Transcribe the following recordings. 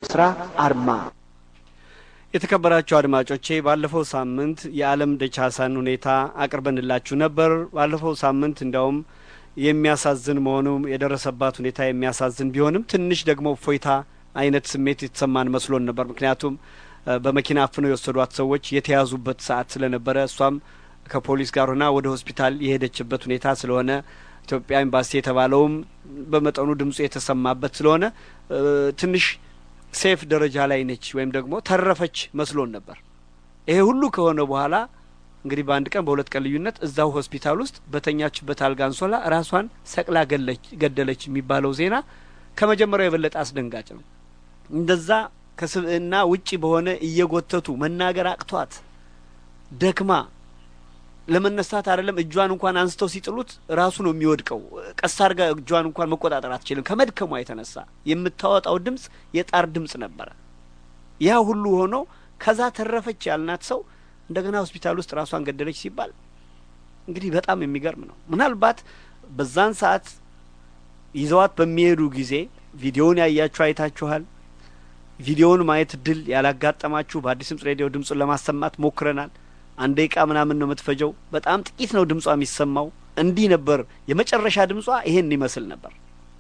ስራ አርማ የተከበራችሁ አድማጮቼ ባለፈው ሳምንት የዓለም ደቻሳን ሁኔታ አቅርበንላችሁ ነበር። ባለፈው ሳምንት እንዲያውም የሚያሳዝን መሆኑ የደረሰባት ሁኔታ የሚያሳዝን ቢሆንም ትንሽ ደግሞ እፎይታ አይነት ስሜት የተሰማን መስሎን ነበር። ምክንያቱም በመኪና አፍነው የወሰዷት ሰዎች የተያዙበት ሰዓት ስለነበረ እሷም ከፖሊስ ጋር ሆና ወደ ሆስፒታል የሄደችበት ሁኔታ ስለሆነ ኢትዮጵያ ኤምባሲ የተባለውም በመጠኑ ድምፁ የተሰማበት ስለሆነ ትንሽ ሴፍ ደረጃ ላይ ነች ወይም ደግሞ ተረፈች መስሎን ነበር። ይሄ ሁሉ ከሆነ በኋላ እንግዲህ በአንድ ቀን በሁለት ቀን ልዩነት እዛው ሆስፒታል ውስጥ በተኛችበት አልጋ አንሶላ ራሷን ሰቅላ ገደለች የሚባለው ዜና ከመጀመሪያው የበለጠ አስደንጋጭ ነው። እንደዛ ከስብዕና ውጪ በሆነ እየጎተቱ መናገር አቅቷት ደክማ ለመነሳት አይደለም እጇን እንኳን አንስተው ሲጥሉት ራሱ ነው የሚወድቀው። ቀስ አድርጋ እጇን እንኳን መቆጣጠር አትችልም ከመድከሟ የተነሳ የምታወጣው ድምጽ የጣር ድምጽ ነበረ። ያ ሁሉ ሆኖ ከዛ ተረፈች ያልናት ሰው እንደገና ሆስፒታል ውስጥ ራሷን ገደለች ሲባል እንግዲህ በጣም የሚገርም ነው። ምናልባት በዛን ሰዓት ይዘዋት በሚሄዱ ጊዜ ቪዲዮውን ያያችሁ አይታችኋል። ቪዲዮውን ማየት እድል ያላጋጠማችሁ በአዲስ ድምጽ ሬዲዮ ድምጹን ለማሰማት ሞክረናል። አንድ ደቂቃ ምናምን ነው የምትፈጀው። በጣም ጥቂት ነው ድምጿ የሚሰማው። እንዲህ ነበር የመጨረሻ ድምጿ ይሄን ይመስል ነበር።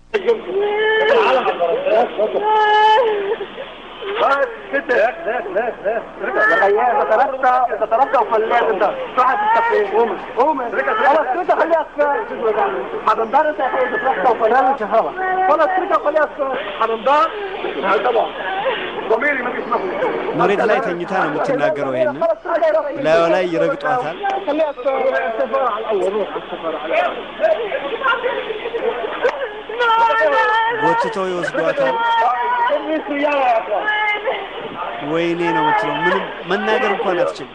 መሬት ላይ ተኝታ ነው የምትናገረው። ይሄን ላዩ ላይ ይረግጧታል። ጎትተው ይወስዷታል። ወይኔ ነው የምትለው። ምንም መናገር እንኳን አትችልም።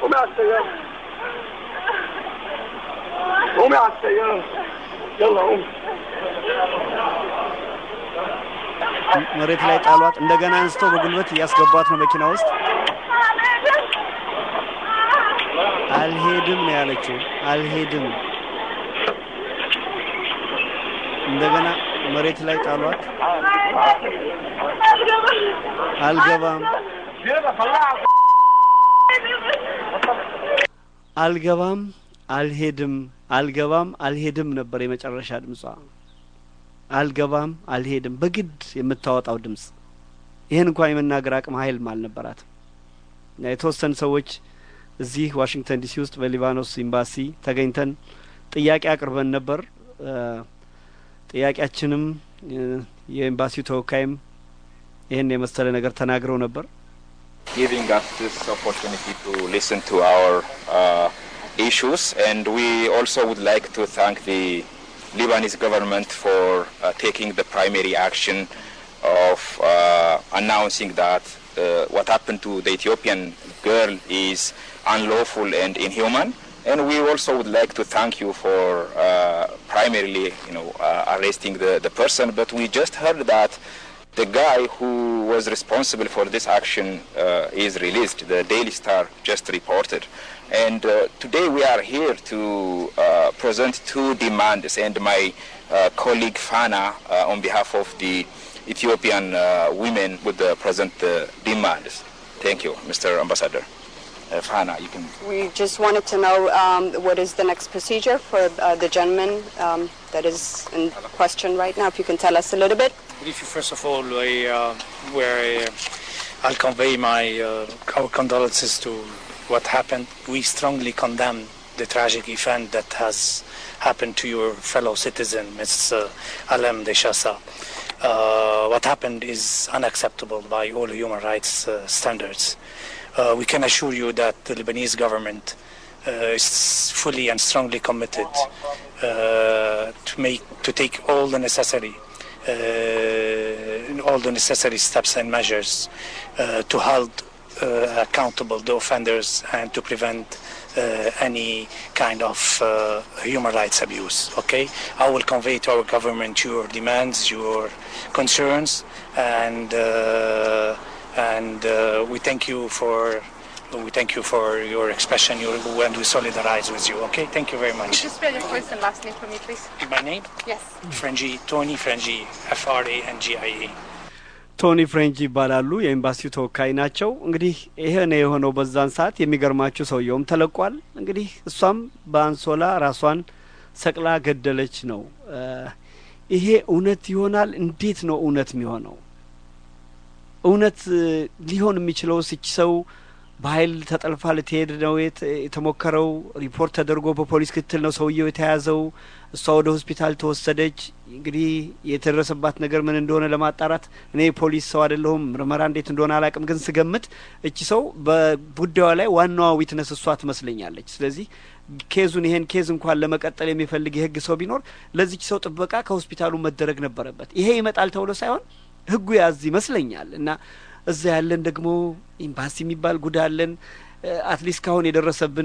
መሬት ላይ ጣሏት። እንደገና አንስተው በጉልበት እያስገቧት ነው መኪና ውስጥ። አልሄድም ነው ያለችው። አልሄድም። እንደገና መሬት ላይ ጣሏት። አልገባም፣ አልገባም፣ አልሄድም፣ አልገባም፣ አልሄድም ነበር የመጨረሻ ድምጿ። አልገባም፣ አልሄድም በግድ የምታወጣው ድምጽ። ይህን እንኳን የመናገር አቅም ኃይልም አልነበራትም። የተወሰኑ ሰዎች እዚህ ዋሽንግተን ዲሲ ውስጥ በሊባኖስ ኤምባሲ ተገኝተን ጥያቄ አቅርበን ነበር። ጥያቄያችንም የኤምባሲው ተወካይም ይህን የመሰለ ነገር ተናግረው ነበር። giving us this opportunity to listen to our uh, issues and we also would like to thank the Lebanese government for uh, taking the primary action of uh, announcing that uh, what happened to the Ethiopian girl is unlawful and inhuman. And we also would like to thank you for uh, primarily, you know, uh, arresting the, the person. But we just heard that the guy who was responsible for this action uh, is released. The Daily Star just reported. And uh, today we are here to uh, present two demands. And my uh, colleague Fana, uh, on behalf of the Ethiopian uh, women, would uh, present the demands. Thank you, Mr. Ambassador. Uh, Fana, you can. We just wanted to know um, what is the next procedure for uh, the gentleman um, that is in question right now. If you can tell us a little bit. If you first of all, I, uh, where uh, I'll convey my uh, our condolences to what happened. We strongly condemn the tragic event that has happened to your fellow citizen, Ms. Uh, Alem Deshasa. Uh, what happened is unacceptable by all human rights uh, standards. Uh, we can assure you that the Lebanese government uh, is fully and strongly committed uh, to make to take all the necessary uh, all the necessary steps and measures uh, to hold uh, accountable the offenders and to prevent uh, any kind of uh, human rights abuse. Okay, I will convey to our government your demands, your concerns, and uh, and uh, we thank you for we thank you for your expression. Your, and we solidarize with you. Okay, thank you very much. Just spell your first and last name for me, please. My name, Yes. Frangi Tony Frangi, F R A N G I A. ቶኒ ፍሬንች ይባላሉ። የኤምባሲው ተወካይ ናቸው። እንግዲህ ይሄ ነው የሆነው በዛን ሰዓት። የሚገርማችሁ ሰውየውም ተለቋል። እንግዲህ እሷም በአንሶላ ራሷን ሰቅላ ገደለች ነው። ይሄ እውነት ይሆናል? እንዴት ነው እውነት የሚሆነው? እውነት ሊሆን የሚችለው ስች ሰው በኃይል ተጠልፋ ልትሄድ ነው የተሞከረው። ሪፖርት ተደርጎ በፖሊስ ክትትል ነው ሰውየው የተያዘው። እሷ ወደ ሆስፒታል ተወሰደች። እንግዲህ የተደረሰባት ነገር ምን እንደሆነ ለማጣራት እኔ ፖሊስ ሰው አይደለሁም፣ ምርመራ እንዴት እንደሆነ አላቅም። ግን ስገምት እቺ ሰው በጉዳዩ ላይ ዋናዋ ዊትነስ እሷ ትመስለኛለች። ስለዚህ ኬዙን ይሄን ኬዝ እንኳን ለመቀጠል የሚፈልግ የህግ ሰው ቢኖር ለዚች ሰው ጥበቃ ከሆስፒታሉ መደረግ ነበረበት። ይሄ ይመጣል ተብሎ ሳይሆን ህጉ ያዝ ይመስለኛል እና እዛ ያለን ደግሞ ኤምባሲ የሚባል ጉዳ አለን። አትሊስት ካሁን የደረሰብን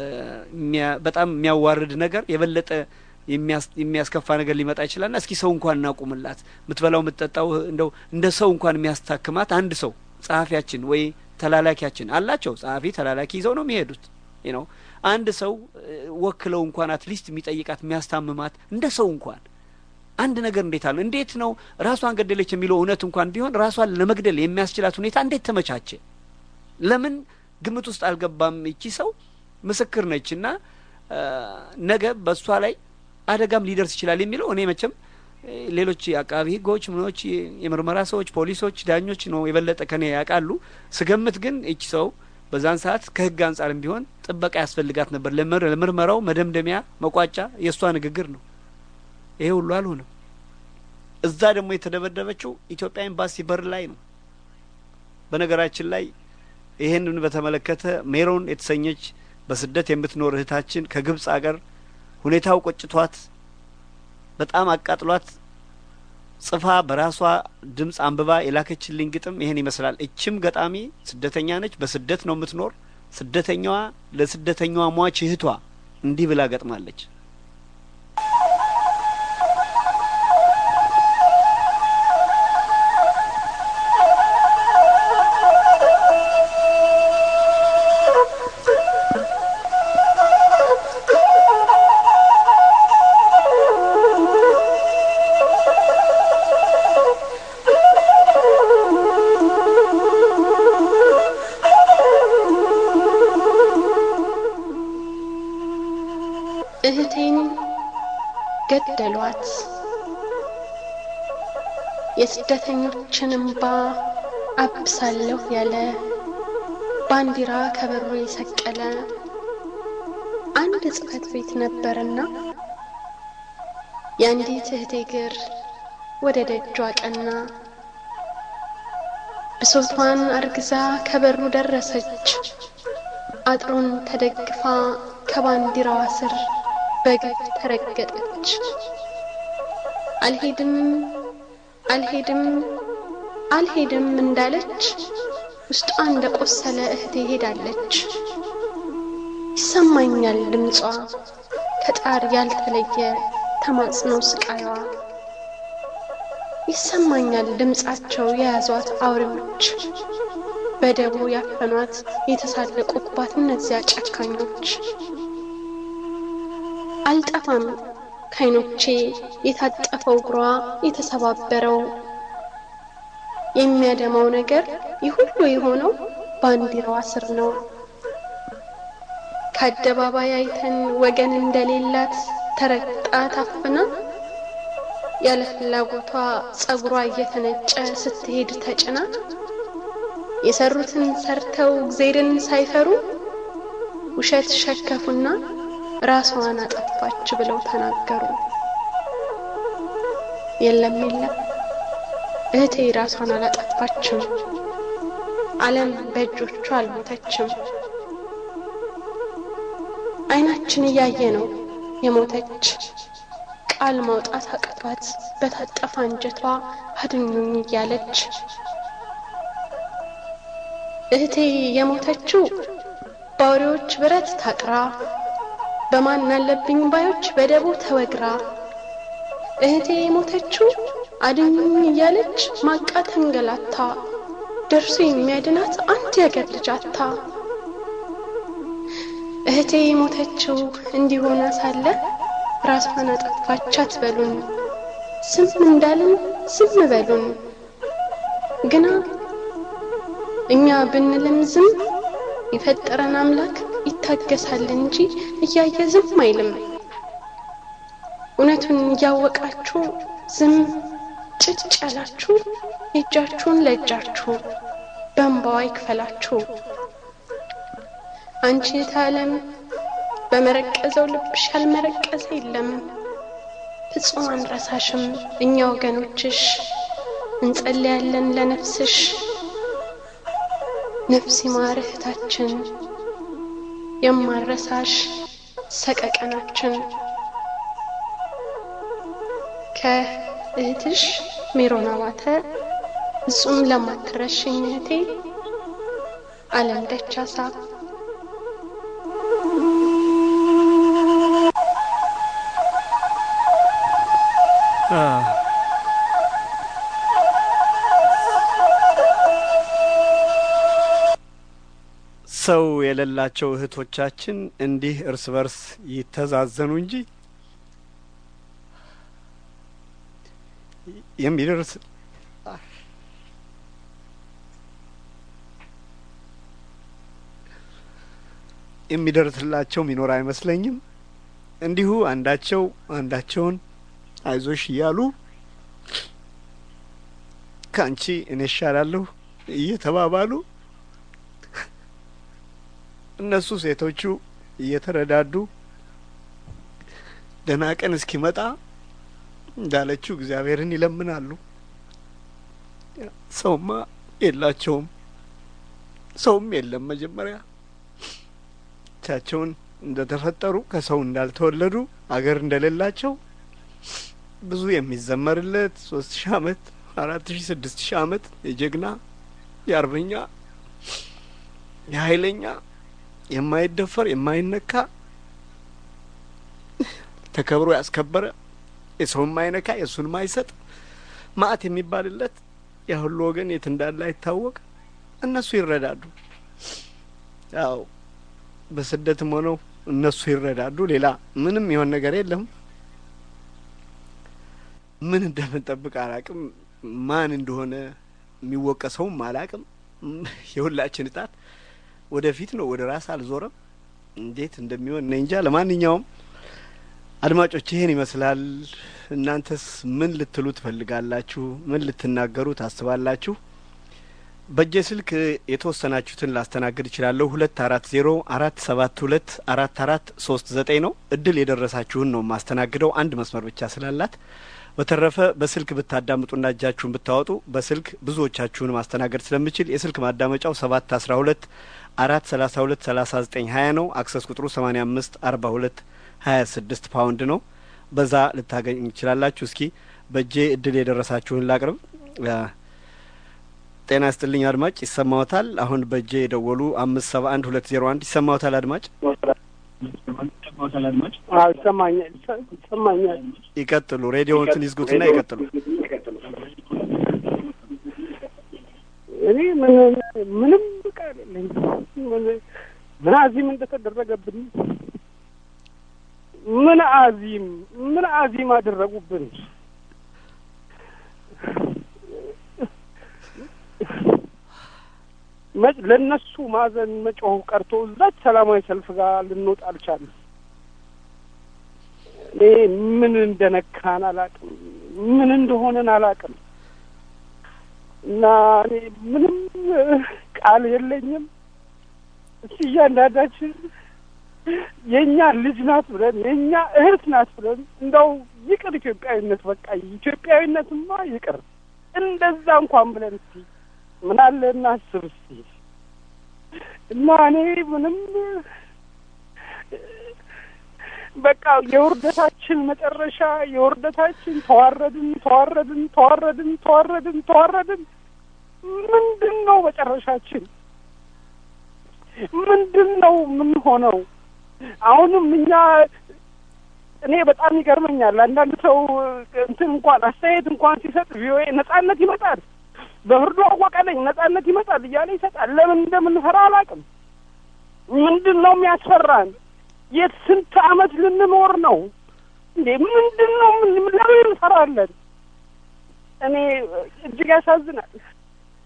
በጣም የሚያዋርድ ነገር የበለጠ የሚያስከፋ ነገር ሊመጣ ይችላል ና እስኪ ሰው እንኳን እናቁምላት። የምትበላው የምትጠጣው እንደው እንደ ሰው እንኳን የሚያስታክማት አንድ ሰው ጸሐፊያችን ወይ ተላላኪያችን አላቸው። ጸሐፊ ተላላኪ ይዘው ነው የሚሄዱት ነው። አንድ ሰው ወክለው እንኳን አትሊስት የሚጠይቃት የሚያስታምማት እንደ ሰው እንኳን አንድ ነገር እንዴት አለ እንዴት ነው ራሷን ገደለች የሚለው እውነት እንኳን ቢሆን ራሷን ለመግደል የሚያስችላት ሁኔታ እንዴት ተመቻቸ? ለምን ግምት ውስጥ አልገባም? ይቺ ሰው ምስክር ነች እና ነገ በእሷ ላይ አደጋም ሊደርስ ይችላል የሚለው እኔ መቼም ሌሎች አቃቢ ሕጎች ምኖች፣ የምርመራ ሰዎች፣ ፖሊሶች፣ ዳኞች ነው የበለጠ ከኔ ያውቃሉ። ስገምት ግን ይቺ ሰው በዛን ሰዓት ከሕግ አንጻርም ቢሆን ጥበቃ ያስፈልጋት ነበር። ለምርመራው መደምደሚያ መቋጫ የእሷ ንግግር ነው። ይሄ ሁሉ አልሆነም። እዛ ደግሞ የተደበደበችው ኢትዮጵያ ኤምባሲ በር ላይ ነው። በነገራችን ላይ ይሄንን በተመለከተ ሜሮን የተሰኘች በስደት የምትኖር እህታችን ከግብጽ አገር ሁኔታው ቆጭቷት በጣም አቃጥሏት ጽፋ በራሷ ድምፅ አንብባ የላከችልኝ ግጥም ይሄን ይመስላል። እችም ገጣሚ ስደተኛ ነች። በስደት ነው የምትኖር። ስደተኛዋ ለስደተኛዋ ሟች እህቷ እንዲህ ብላ ገጥማለች። እህቴን ገደሏት። የስደተኞችን እምባ አብሳለሁ ያለ ባንዲራ ከበሮ የሰቀለ አንድ ጽሕፈት ቤት ነበርና የአንዲት እህቴ እግር ወደ ደጇ ቀና። ብሶቷን አርግዛ ከበሩ ደረሰች። አጥሩን ተደግፋ ከባንዲራዋ ስር በግፍ ተረገጠች። አልሄድም አልሄድም አልሄድም እንዳለች ውስጧ እንደ ቆሰለ እህቴ ሄዳለች። ይሰማኛል ድምጿ ከጣር ያልተለየ ተማጽኖ ስቃይዋ ይሰማኛል ድምጻቸው የያዟት አውሬዎች በደቦ ያፈኗት የተሳለቁባት እነዚያ ጨካኞች አልጠፋም ከዓይኖቼ የታጠፈው እግሯ የተሰባበረው የሚያደማው ነገር ይህ ሁሉ የሆነው ባንዲራዋ ስር ነው። ከአደባባይ አይተን ወገን እንደሌላት ተረግጣ ታፍና ያለ ፍላጎቷ ጸጉሯ እየተነጨ ስትሄድ ተጭና የሰሩትን ሰርተው እግዜርን ሳይፈሩ ውሸት ሸከፉና ራሷን አጠፋች ብለው ተናገሩ። የለም የለም እህቴ ራሷን አላጠፋችም። ዓለም በእጆቿ አልሞተችም። ዓይናችን እያየ ነው የሞተች ቃል ማውጣት አቅቷት በታጠፈ አንጀቷ አድኙኝ እያለች እህቴ የሞተችው በአውሬዎች ብረት ታጥራ በማን አለብኝ ባዮች በደቦ ተወግራ እህቴ የሞተችው አድኙኝ እያለች ማቃ ተንገላታ ደርሶ የሚያድናት አንድ ያገር ልጅ አታ እህቴ የሞተችው እንዲሆነ ሳለ ራሷን አጠፋች አትበሉን። ዝም እንዳልን ዝም በሉን። ግና እኛ ብንልም ዝም የፈጠረን አምላክ ይታገሳል እንጂ እያየ ዝም አይልም። እውነቱን እያወቃችሁ ዝም ጭጭ ያላችሁ የእጃችሁን ለእጃችሁ በእንባዋ ይክፈላችሁ። አንቺ የታለም በመረቀዘው ልብሽ ያልመረቀዘ የለም። ፍጹም አንረሳሽም እኛ ወገኖችሽ እንጸልያለን ለነፍስሽ። ነፍስ ይማር እህታችን የማረሳሽ ሰቀቀናችን ከእህትሽ ሜሮን አባተ ፍጹም ለማትረሽኝ እህቴ አለም ደቻሳ ሰው የሌላቸው እህቶቻችን እንዲህ እርስ በርስ ይተዛዘኑ እንጂ የሚደርስ የሚደርስላቸው ሚኖር አይመስለኝም። እንዲሁ አንዳቸው አንዳቸውን አይዞሽ እያሉ ከአንቺ እኔ እሻላለሁ እየተባባሉ እነሱ ሴቶቹ እየተረዳዱ ደህና ቀን እስኪመጣ እንዳለችው እግዚአብሔርን ይለምናሉ። ሰውማ የላቸውም፣ ሰውም የለም። መጀመሪያ ብቻቸውን እንደ ተፈጠሩ ከሰው እንዳልተወለዱ አገር እንደሌላቸው ብዙ የሚዘመርለት ሶስት ሺህ አመት አራት ሺህ ስድስት ሺህ አመት የጀግና የአርበኛ የኃይለኛ የማይደፈር የማይነካ ተከብሮ ያስከበረ የሰው የማይነካ የእሱን ማይሰጥ ማአት የሚባልለት ያ ሁሉ ወገን የት እንዳለ አይታወቅ። እነሱ ይረዳዱ። ያው በስደትም ሆነው እነሱ ይረዳዱ። ሌላ ምንም የሆን ነገር የለም። ምን እንደምንጠብቅ አላቅም። ማን እንደሆነ የሚወቀሰውም አላቅም። የሁላችን እጣት ወደፊት ነው፣ ወደ ራስ አልዞረም። እንዴት እንደሚሆን እኔ እንጃ። ለማንኛውም አድማጮች ይሄን ይመስላል። እናንተስ ምን ልትሉ ትፈልጋላችሁ? ምን ልትናገሩ ታስባላችሁ? በእጄ ስልክ የተወሰናችሁትን ላስተናግድ እችላለሁ። ሁለት አራት ዜሮ አራት ሰባት ሁለት አራት አራት ሶስት ዘጠኝ ነው። እድል የደረሳችሁን ነው የማስተናግደው አንድ መስመር ብቻ ስላላት። በተረፈ በስልክ ብታዳምጡና እጃችሁን ብታወጡ በስልክ ብዙዎቻችሁን ማስተናገድ ስለምችል የስልክ ማዳመጫው ሰባት አስራ ሁለት አራት ሰላሳ ሁለት ሰላሳ ዘጠኝ ሀያ ነው። አክሰስ ቁጥሩ ሰማኒያ አምስት አርባ ሁለት ሀያ ስድስት ፓውንድ ነው። በዛ ልታገኝ ትችላላችሁ። እስኪ በእጄ እድል የደረሳችሁን ላቅርብ። ጤና ይስጥልኝ አድማጭ፣ ይሰማዎታል? አሁን በእጄ የደወሉ አምስት ሰባ አንድ ሁለት ዜሮ አንድ ይሰማዎታል አድማጭ? ይሰማኛል ይሰማኛል። ይቀጥሉ። ሬዲዮውን ይዝጉትና ይቀጥሉ። እኔ ምን ምንም ቃል የለኝም። ምን አዚም እንደተደረገብን ምን አዚም ምን አዚም አደረጉብን። ለእነሱ ማዘን መጮህ ቀርቶ እዛች ሰላማዊ ሰልፍ ጋር ልንወጣ አልቻለም። እኔ ምን እንደነካን አላቅም፣ ምን እንደሆነን አላቅም። እና እኔ ምንም ቃል የለኝም። እስቲ እያንዳንዳችን የእኛ ልጅ ናት ብለን የእኛ እህት ናት ብለን እንደው ይቅር ኢትዮጵያዊነት በቃ ኢትዮጵያዊነትማ ይቅር እንደዛ እንኳን ብለን እስቲ ምን አለ እናስብ እስቲ እና እኔ ምንም በቃ የውርደታችን መጨረሻ የውርደታችን ተዋረድን ተዋረድን ተዋረድን ተዋረድን ተዋረድን ምንድን ነው መጨረሻችን? ምንድን ነው የምንሆነው? አሁንም እኛ እኔ በጣም ይገርመኛል። አንዳንድ ሰው እንትን እንኳን አስተያየት እንኳን ሲሰጥ ቪኦኤ ነጻነት ይመጣል በፍርዱ አወቀለኝ ነጻነት ይመጣል እያለ ይሰጣል። ለምን እንደምንፈራ አላውቅም። ምንድን ነው የሚያስፈራን? የት ስንት አመት ልንኖር ነው እንዴ? ምንድን ነው ለምን እንፈራለን? እኔ እጅግ ያሳዝናል።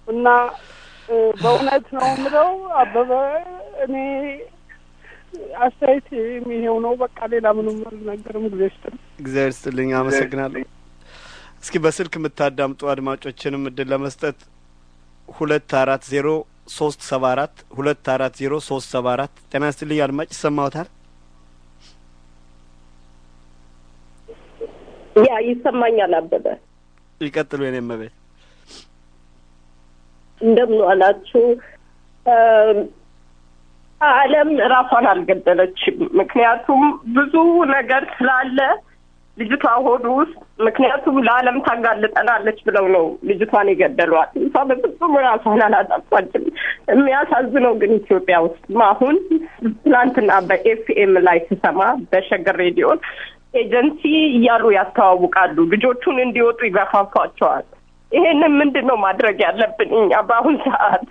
እና በእውነት ነው የምለው አበበ እኔ አስተያየት ይሄው ነው። በቃ ሌላ ምንም አልናገርም። ጊዜ ስጥል እግዚአብሔር ይስጥልኝ። አመሰግናለሁ። እስኪ በስልክ የምታዳምጡ አድማጮችንም እድል ለመስጠት ሁለት አራት ዜሮ ሶስት ሰባ አራት ሁለት አራት ዜሮ ሶስት ሰባ አራት ጤና ይስጥልኝ አድማጭ ይሰማዎታል? ያ ይሰማኛል። አበበ ይቀጥሉ። የኔ መቤት እንደምን ዋላችሁ? ዓለም ራሷን አልገደለችም። ምክንያቱም ብዙ ነገር ስላለ ልጅቷ ሆዱ ውስጥ ምክንያቱም ለዓለም ታጋልጠናለች ብለው ነው ልጅቷን የገደሏት። እሷ በፍጹም ራሷን አላጠፋችም። የሚያሳዝነው ግን ኢትዮጵያ ውስጥ አሁን ትናንትና በኤፍኤም ላይ ስሰማ በሸገር ሬዲዮን ኤጀንሲ እያሉ ያስተዋውቃሉ። ልጆቹን እንዲወጡ ይገፋፏቸዋል። ይሄንን ምንድን ነው ማድረግ ያለብን እኛ በአሁን ሰዓት?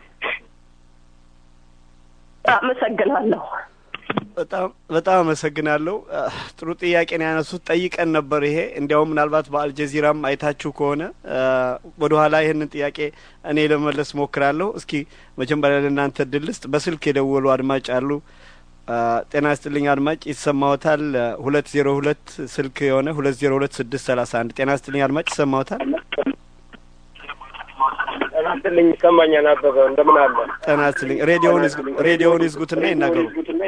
አመሰግናለሁ። በጣም በጣም አመሰግናለሁ። ጥሩ ጥያቄ ነው ያነሱት። ጠይቀን ነበር። ይሄ እንዲያውም ምናልባት በአልጀዚራም አይታችሁ ከሆነ ወደ ኋላ ይህንን ጥያቄ እኔ ለመመለስ ሞክራለሁ። እስኪ መጀመሪያ ለእናንተ እድል ልስጥ። በስልክ የደወሉ አድማጭ አሉ። ጤና ይስጥልኝ አድማጭ ይሰማዎታል? ሁለት ዜሮ ሁለት ስልክ የሆነ ሁለት ዜሮ ሁለት ስድስት ሰላሳ አንድ ጤና ይስጥልኝ አድማጭ ይሰማዎታል? ጤና ይስጥልኝ ይሰማኛል። አበበ እንደምን አለ? ጤና ይስጥልኝ። ሬዲዮውን ሬዲዮውን ይዝጉትና ይናገሩ።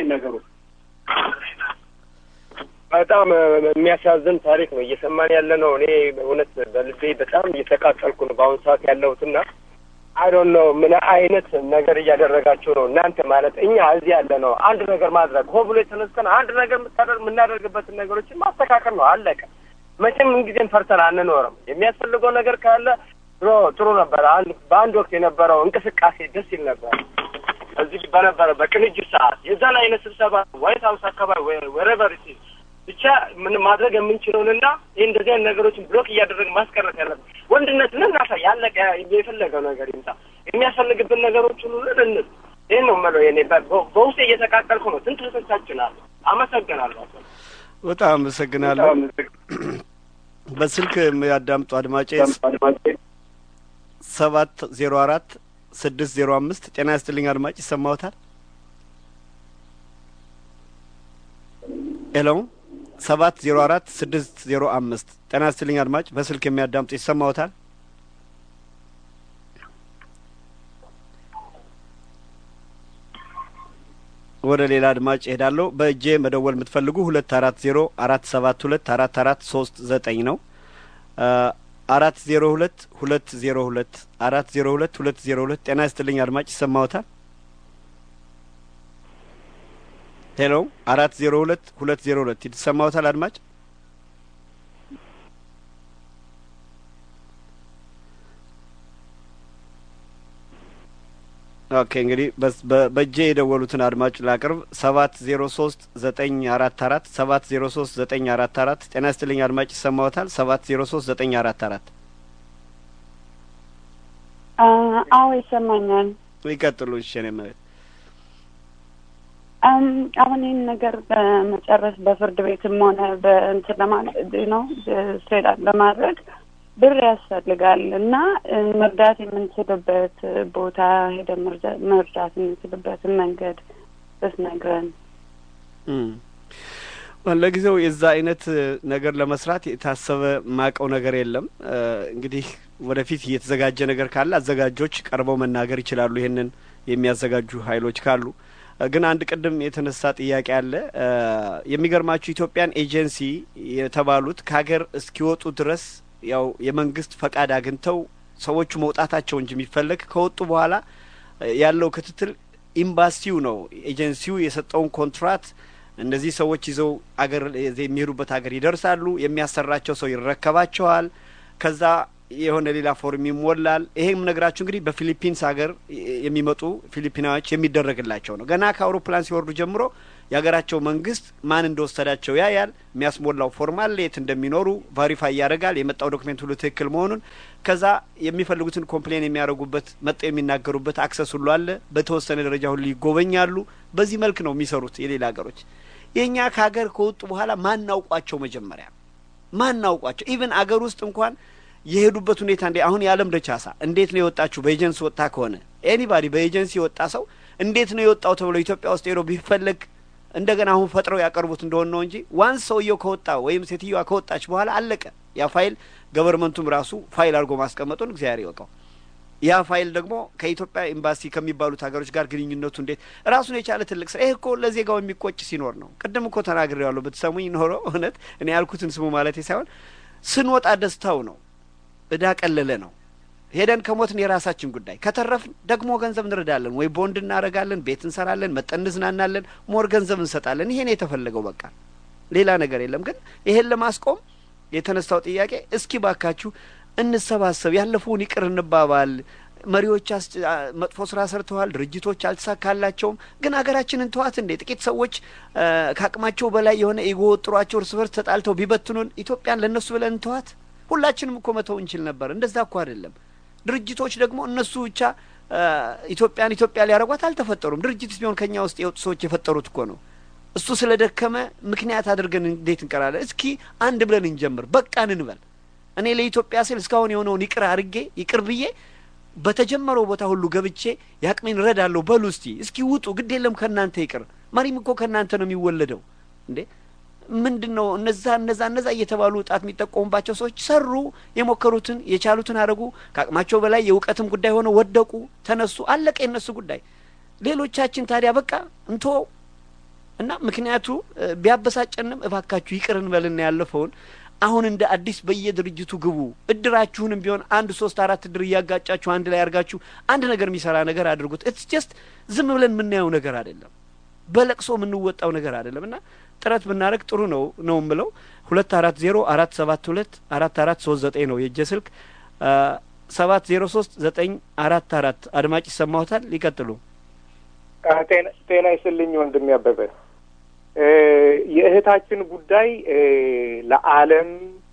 በጣም የሚያሳዝን ታሪክ ነው እየሰማን ያለ ነው። እኔ እውነት በልቤ በጣም እየተቃጠልኩ ነው በአሁኑ ሰዓት ያለሁትና አይዶን ነው ምን አይነት ነገር እያደረጋችሁ ነው እናንተ ማለት እኛ እዚህ ያለ ነው አንድ ነገር ማድረግ ሆ ብሎ የተነስተን አንድ ነገር የምታደርግ የምናደርግበትን ነገሮችን ማስተካከል ነው አለቀ። መቼም ምንጊዜም ፈርተን አንኖርም። የሚያስፈልገው ነገር ካለ ድሮ ጥሩ ነበረ። አንድ በአንድ ወቅት የነበረው እንቅስቃሴ ደስ ይል ነበር። እዚህ በነበረ በቅንጅት ሰዓት የዛን አይነት ስብሰባ ዋይት ሀውስ አካባቢ ወረቨር ብቻ ምን ማድረግ የምንችለውንና ይህ እንደዚህ አይነት ነገሮችን ብሎክ እያደረግን ማስቀረት ያለብን ወንድነትን እናሳይ። ያለቀ የፈለገው ነገር ይምጣ። የሚያስፈልግብን ነገሮችን ሁሉ እንል። ይህን ነው የምለው። የኔ በውስጤ እየተቃጠልኩ ነው። ስንት ህቶቻችን አመሰግናለሁ። በጣም አመሰግናለሁ። በስልክ የሚያዳምጡ አድማጬ ሰባት ዜሮ አራት ስድስት ዜሮ አምስት ጤና ይስጥልኝ አድማጭ ይሰማዎታል? ሄሎ ሰባት ዜሮ አራት ስድስት ዜሮ አምስት ጤና ይስጥልኝ አድማጭ በስልክ የሚያዳምጡ ይሰማዎታል? ወደ ሌላ አድማጭ እሄዳለሁ። በእጄ መደወል የምትፈልጉ ሁለት አራት ዜሮ አራት ሰባት ሁለት አራት አራት ሶስት ዘጠኝ ነው። አራት ዜሮ ሁለት ሁለት ዜሮ ሁለት አራት ዜሮ ሁለት ሁለት ዜሮ ሁለት ጤና ይስጥልኝ አድማጭ ይሰማዎታል? ሄሎ አራት ዜሮ ሁለት ሁለት ዜሮ ሁለት ይሰማዎታል አድማጭ? ኦኬ እንግዲህ በእጄ የደወሉትን አድማጭ ላቅርብ። ሰባት ዜሮ ሶስት ዘጠኝ አራት አራት ሰባት ዜሮ ሶስት ዘጠኝ አራት አራት ጤና ይስጥልኝ አድማጭ ይሰማዎታል? ሰባት ዜሮ ሶስት ዘጠኝ አራት አራት አዎ ይሰማኛል። ይቀጥሉ። እሺ እኔ መቤት አሁን ይህን ነገር በመጨረስ በፍርድ ቤትም ሆነ በእንትን ለማለት ነው ስትሬት ለማድረግ ብር ያስፈልጋል እና መርዳት የምንችልበት ቦታ ሄደን መርዳት የምንችልበትን መንገድ ብትነግረን። ለጊዜው የዛ አይነት ነገር ለመስራት የታሰበ ማቀው ነገር የለም። እንግዲህ ወደፊት እየተዘጋጀ ነገር ካለ አዘጋጆች ቀርበው መናገር ይችላሉ፣ ይህንን የሚያዘጋጁ ሀይሎች ካሉ። ግን አንድ ቅድም የተነሳ ጥያቄ አለ። የሚገርማችሁ ኢትዮጵያን ኤጀንሲ የተባሉት ከሀገር እስኪወጡ ድረስ ያው የመንግስት ፈቃድ አግኝተው ሰዎቹ መውጣታቸው እንጂ የሚፈለግ ከወጡ በኋላ ያለው ክትትል ኤምባሲው ነው። ኤጀንሲው የሰጠውን ኮንትራት እነዚህ ሰዎች ይዘው አገር የሚሄዱበት ሀገር ይደርሳሉ። የሚያሰራቸው ሰው ይረከባቸዋል። ከዛ የሆነ ሌላ ፎርም ይሞላል። ይሄም ነግራችሁ እንግዲህ በፊሊፒንስ ሀገር የሚመጡ ፊሊፒናዎች የሚደረግላቸው ነው። ገና ከአውሮፕላን ሲወርዱ ጀምሮ የሀገራቸው መንግስት ማን እንደወሰዳቸው ያያል። የሚያስሞላው ፎርም አለ፣ የት እንደሚኖሩ ቫሪፋይ ያደርጋል፣ የመጣው ዶክሜንት ሁሉ ትክክል መሆኑን። ከዛ የሚፈልጉትን ኮምፕሌን የሚያደርጉበት መጠው የሚናገሩበት አክሰስ ሁሉ አለ። በተወሰነ ደረጃ ሁሉ ይጎበኛሉ። በዚህ መልክ ነው የሚሰሩት የሌላ ሀገሮች። የእኛ ከሀገር ከወጡ በኋላ ማናውቋቸው መጀመሪያ ማናውቋቸው ኢቭን አገር ውስጥ እንኳን የሄዱበት ሁኔታ እንዴ አሁን የዓለም ደቻሳ እንዴት ነው የወጣችሁ? በኤጀንሲ ወጣ ከሆነ ኤኒባዲ በኤጀንሲ የወጣ ሰው እንዴት ነው የወጣው ተብሎ ኢትዮጵያ ውስጥ ሄዶ ቢፈለግ እንደገና አሁን ፈጥረው ያቀርቡት እንደሆነ ነው እንጂ ዋንስ ሰውየው ከወጣ ወይም ሴትዮዋ ከወጣች በኋላ አለቀ። ያ ፋይል ገቨርመንቱም ራሱ ፋይል አድርጎ ማስቀመጡን እግዚአብሔር ይወቀው። ያ ፋይል ደግሞ ከኢትዮጵያ ኤምባሲ ከሚባሉት ሀገሮች ጋር ግንኙነቱ እንዴት ራሱን የቻለ ትልቅ ስራ። ይህ እኮ ለዜጋው የሚቆጭ ሲኖር ነው። ቅድም እኮ ተናግሬዋለሁ። ብትሰሙኝ ኖሮ እውነት እኔ ያልኩትን ስሙ ማለቴ ሳይሆን ስንወጣ ደስታው ነው። እዳ ቀለለ ነው። ሄደን ከሞትን የራሳችን ጉዳይ፣ ከተረፍን ደግሞ ገንዘብ እንረዳለን፣ ወይ ቦንድ እናደርጋለን፣ ቤት እንሰራለን፣ መጠን እንዝናናለን፣ ሞር ገንዘብ እንሰጣለን። ይሄ ነው የተፈለገው። በቃ ሌላ ነገር የለም። ግን ይሄን ለማስቆም የተነሳው ጥያቄ እስኪ ባካችሁ እንሰባሰብ፣ ያለፈውን ይቅር እንባባል። መሪዎች መጥፎ ስራ ሰርተዋል፣ ድርጅቶች አልተሳካላቸውም። ግን ሀገራችንን ተዋት እንዴ! ጥቂት ሰዎች ከአቅማቸው በላይ የሆነ ኢጎ ወጥሯቸው እርስ በርስ ተጣልተው ቢበትኑን ኢትዮጵያን ለእነሱ ብለን እንተዋት? ሁላችንም እኮ መተው እንችል ነበር። እንደዛ እኮ አይደለም። ድርጅቶች ደግሞ እነሱ ብቻ ኢትዮጵያን ኢትዮጵያ ሊያደርጓት አልተፈጠሩም። ድርጅት ቢሆን ከኛ ውስጥ የወጡ ሰዎች የፈጠሩት እኮ ነው። እሱ ስለ ደከመ ምክንያት አድርገን እንዴት እንቀራለን? እስኪ አንድ ብለን እንጀምር፣ በቃን እንበል። እኔ ለኢትዮጵያ ስል እስካሁን የሆነውን ይቅር አድርጌ ይቅር ብዬ በተጀመረው ቦታ ሁሉ ገብቼ የአቅሜን እረዳለሁ በሉ እስቲ። እስኪ ውጡ፣ ግድ የለም ከእናንተ ይቅር። መሪም እኮ ከእናንተ ነው የሚወለደው እንዴ ምንድን ነው እነዛ እነዛ እነዛ እየተባሉ ጣት የሚጠቆሙባቸው ሰዎች ሰሩ፣ የሞከሩትን የቻሉትን አደረጉ። ከአቅማቸው በላይ የእውቀትም ጉዳይ ሆነው ወደቁ፣ ተነሱ፣ አለቀ የነሱ ጉዳይ። ሌሎቻችን ታዲያ በቃ እንተወው እና ምክንያቱ ቢያበሳጨንም እባካችሁ ይቅር እንበልና ያለፈውን አሁን እንደ አዲስ በየድርጅቱ ግቡ። እድራችሁንም ቢሆን አንድ ሶስት አራት እድር እያጋጫችሁ አንድ ላይ አድርጋችሁ አንድ ነገር የሚሰራ ነገር አድርጉት። ኢትስ ጀስት ዝም ብለን የምናየው ነገር አይደለም፣ በለቅሶ የምንወጣው ነገር አይደለም እና ጥረት ብናደረግ ጥሩ ነው ነው የምለው። ሁለት አራት ዜሮ አራት ሰባት ሁለት አራት አራት ሶስት ዘጠኝ ነው የእጀ ስልክ ሰባት ዜሮ ሶስት ዘጠኝ አራት አራት አድማጭ ይሰማሁታል። ሊቀጥሉ ጤና ይስልኝ ወንድም ያበበ የእህታችን ጉዳይ ለዓለም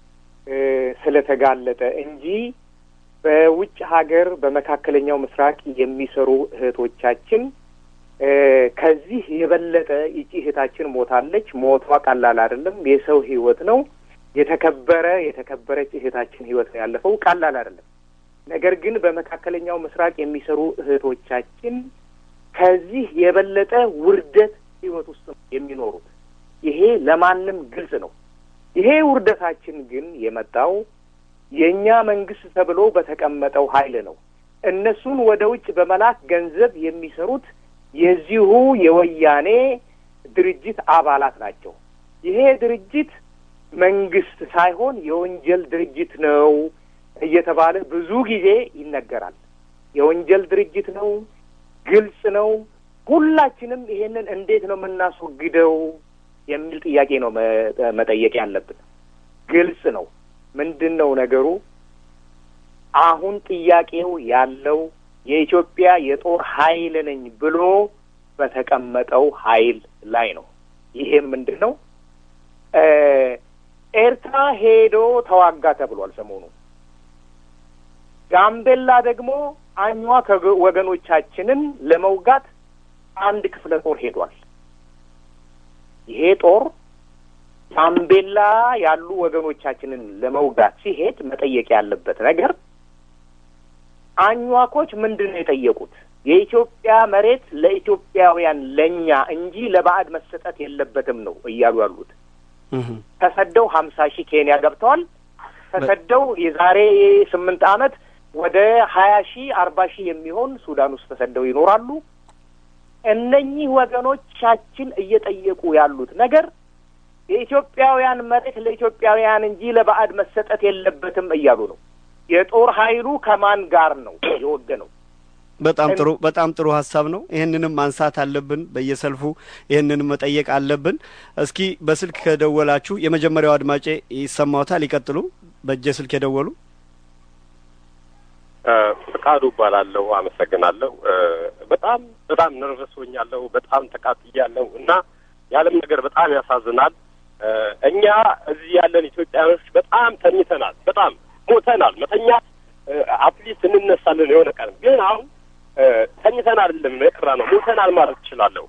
ስለተጋለጠ እንጂ በውጭ ሀገር በመካከለኛው ምስራቅ የሚሰሩ እህቶቻችን ከዚህ የበለጠ ይቺ እህታችን ሞታለች። ሞቷ ቀላል አይደለም። የሰው ህይወት ነው። የተከበረ የተከበረች እህታችን ህይወት ነው ያለፈው። ቀላል አይደለም። ነገር ግን በመካከለኛው ምስራቅ የሚሰሩ እህቶቻችን ከዚህ የበለጠ ውርደት ህይወት ውስጥ ነው የሚኖሩት። ይሄ ለማንም ግልጽ ነው። ይሄ ውርደታችን ግን የመጣው የእኛ መንግስት ተብሎ በተቀመጠው ኃይል ነው። እነሱን ወደ ውጭ በመላክ ገንዘብ የሚሰሩት የዚሁ የወያኔ ድርጅት አባላት ናቸው። ይሄ ድርጅት መንግስት ሳይሆን የወንጀል ድርጅት ነው እየተባለ ብዙ ጊዜ ይነገራል። የወንጀል ድርጅት ነው፣ ግልጽ ነው። ሁላችንም ይሄንን እንዴት ነው የምናስወግደው የሚል ጥያቄ ነው መጠየቅ ያለብን። ግልጽ ነው። ምንድን ነው ነገሩ? አሁን ጥያቄው ያለው የኢትዮጵያ የጦር ኃይል ነኝ ብሎ በተቀመጠው ኃይል ላይ ነው። ይሄም ምንድን ነው? ኤርትራ ሄዶ ተዋጋ ተብሏል ሰሞኑ። ጋምቤላ ደግሞ አኟ ወገኖቻችንን ለመውጋት አንድ ክፍለ ጦር ሄዷል። ይሄ ጦር ጋምቤላ ያሉ ወገኖቻችንን ለመውጋት ሲሄድ መጠየቅ ያለበት ነገር አኟኮች ምንድን ነው የጠየቁት? የኢትዮጵያ መሬት ለኢትዮጵያውያን ለእኛ እንጂ ለባዕድ መሰጠት የለበትም ነው እያሉ ያሉት። ተሰደው ሀምሳ ሺህ ኬንያ ገብተዋል። ተሰደው የዛሬ ስምንት ዓመት ወደ ሀያ ሺህ አርባ ሺህ የሚሆን ሱዳን ውስጥ ተሰደው ይኖራሉ። እነኚህ ወገኖቻችን እየጠየቁ ያሉት ነገር የኢትዮጵያውያን መሬት ለኢትዮጵያውያን እንጂ ለባዕድ መሰጠት የለበትም እያሉ ነው። የጦር ኃይሉ ከማን ጋር ነው የወገነው? በጣም ጥሩ በጣም ጥሩ ሀሳብ ነው። ይህንንም ማንሳት አለብን። በየሰልፉ ይህንንም መጠየቅ አለብን። እስኪ በስልክ ከደወላችሁ የመጀመሪያው አድማጬ ይሰማዎታል? ይቀጥሉ። በእጀ ስልክ የደወሉ ፍቃዱ እባላለሁ። አመሰግናለሁ። በጣም በጣም ነርቨስ ሆኛለሁ። በጣም ተቃጥያለሁ እና የዓለም ነገር በጣም ያሳዝናል። እኛ እዚህ ያለን ኢትዮጵያኖች በጣም ተኝተናል። በጣም ሞተናል። መተኛት አትሊስት እንነሳለን የሆነ ቀን ግን አሁን ተኝተን አይደለም የቀራ ነው ሞተናል ማለት እችላለሁ።